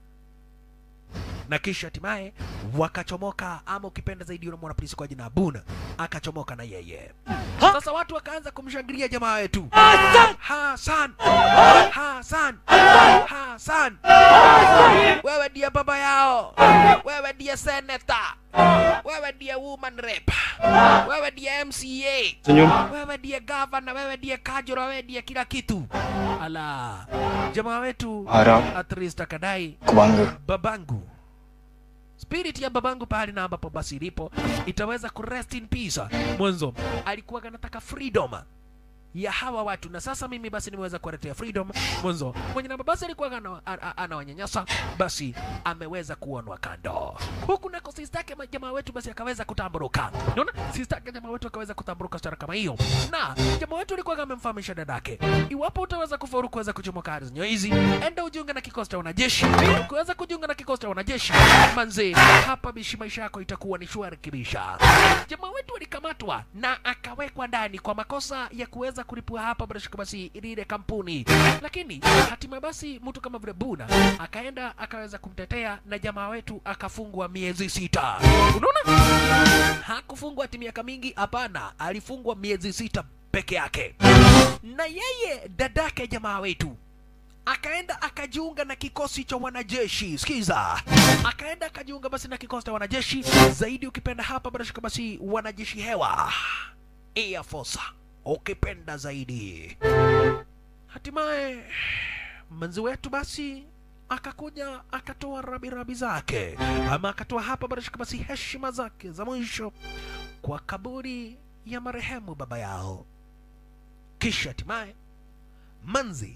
na kisha hatimaye wakachomoka ama ukipenda zaidi yule mwanapolisi kwa jina Abuna akachomoka na yeye. Sasa watu wakaanza kumshangilia jamaa wetu Hasan, Hasan, Hasan, wewe ndiye baba yao, wewe ndiye senator, wewe ndiye woman rep, wewe ndiye MCA, wewe ndiye governor, wewe ndiye kajura, wewe ndiye kila kitu. Ala, jamaa wetu Harap at least akadai kubangga. babangu spirit ya babangu pahali na ambapo basi ilipo itaweza ku rest in peace mwanzo alikuwa anataka freedom ya hawa watu na sasa mimi basi nimeweza kuwaletea freedom mwanzo mwenye namba basi alikuwa ana- a- a- anawanyanyasa basi ameweza kuonwa kando huku nako sistake jamaa wetu basi akaweza kutamburuka unaona sistake jamaa wetu akaweza kutamburuka stara kama hiyo na jamaa wetu alikuwa amemfahamisha dadake iwapo utaweza kufaulu kuweza kuchomoka ardhi hizi enda ujiunge na kikosi cha wanajeshi ukiweza kujiunga na kikosi cha wanajeshi manze hapa bishi maisha yako itakuwa ni shwari kibisha jamaa wetu alikamatwa na akawekwa ndani kwa makosa ya kuweza kulipua hapa barashika basi lile kampuni lakini hatima basi mtu kama vile buna akaenda akaweza kumtetea na jamaa wetu akafungwa miezi sita unaona hakufungwa ati miaka mingi hapana alifungwa miezi sita peke yake na yeye dadake jamaa wetu akaenda akajiunga na kikosi cha wanajeshi sikiza akaenda akajiunga basi na kikosi cha wanajeshi zaidi ukipenda hapa barashika basi wanajeshi hewa air force ukipenda zaidi hatimaye mwenzi wetu basi akakuja akatoa rabirabi zake ama akatoa hapa barashika basi heshima zake za mwisho kwa kaburi ya marehemu baba yao kisha hatimaye manzi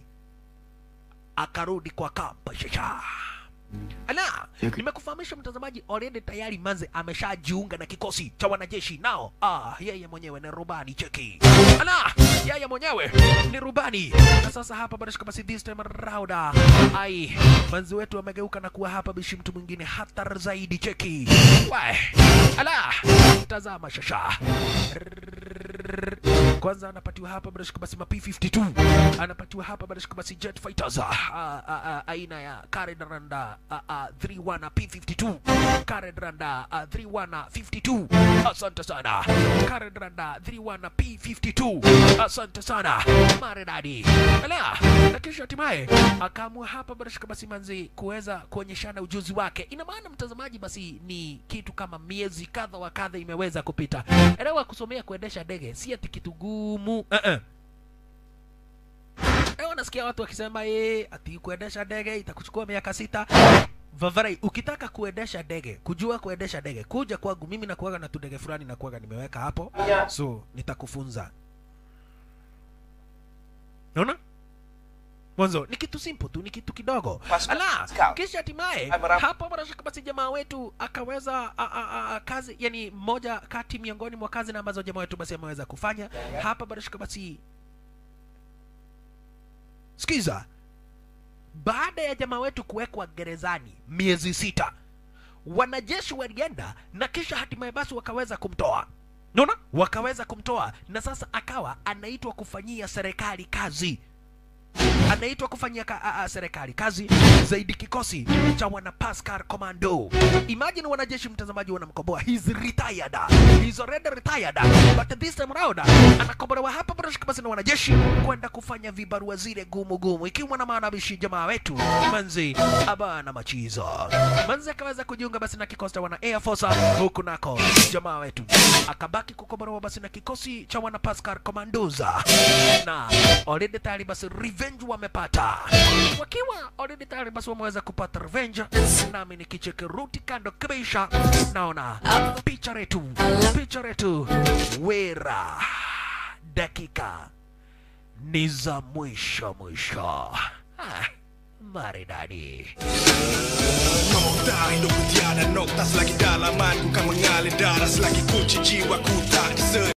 akarudi kwa kampa shasha ala nimekufahamisha mtazamaji already tayari manze ameshajiunga na kikosi cha wanajeshi nao ah yeye mwenyewe ni rubani cheki ala yeye mwenyewe ni rubani na sasa hapa barashika basi this time around ah, ai manzi wetu amegeuka na kuwa hapa bishi mtu mwingine hatar zaidi cheki Wai, ala tazama shasha kwanza anapatiwa hapa barashika basi ma P52 anapatiwa hapa barashika basi jet fighters ah, ah, ah, aina ya Karen Randa ah, ah, 31 na P52 Karen Randa ah, 31 na 52 asante sana Karen Randa 31 na P52 asante sana maridadi ala na kisha hatimaye akaamua hapa barashika basi manzi kuweza kuonyeshana ujuzi wake ina maana mtazamaji basi ni kitu kama miezi kadha wa kadha imeweza kupita elewa kusomea kuendesha ndege si ati kitu gumu uh -uh. Ewa nasikia watu wakisema eh, ati kuendesha ndege itakuchukua miaka sita. Vavarai, ukitaka kuendesha ndege, kujua kuendesha ndege, kuja kwangu mimi nakuaga na tudege fulani nakuaga nimeweka hapo, so nitakufunza. Naona? mwanzo ni kitu simple tu ni kitu kidogo ala kisha hatimaye hapo bila shaka basi jamaa wetu akaweza a, a, a, kazi yani moja kati miongoni mwa kazi na ambazo jamaa wetu basi ameweza kufanya hapa bila shaka basi sikiza baada ya jamaa wetu kuwekwa gerezani miezi sita wanajeshi walienda na kisha hatimaye basi wakaweza kumtoa naona wakaweza kumtoa na sasa akawa anaitwa kufanyia serikali kazi anaitwa kufanyia ka, a, a, serikali kazi zaidi kikosi cha wana Pascal Commando. Imagine wanajeshi mtazamaji wanamkomboa, he's retired, he's already retired, but this time round anakombolewa hapa bila basi na wanajeshi kwenda kufanya vibarua zile gumu gumu, ikiwa na maana bishi jamaa wetu manzi abana machizo manzi akaweza kujiunga basi na kikosi cha wana Air Force, huku nako jamaa wetu akabaki kukombolewa basi na kikosi cha wana Pascal Commandos na already tayari basi revenge wamepata wakiwa already tayari basi wameweza kupata revenge nami nikicheke ruti kando kabisa naona picha letu picha letu wera dakika ni za mwisho mwisho ah, maridadi Tayo no kutiana no Tas lagi dalaman Ku kang mengalir darah Selagi kunci jiwaku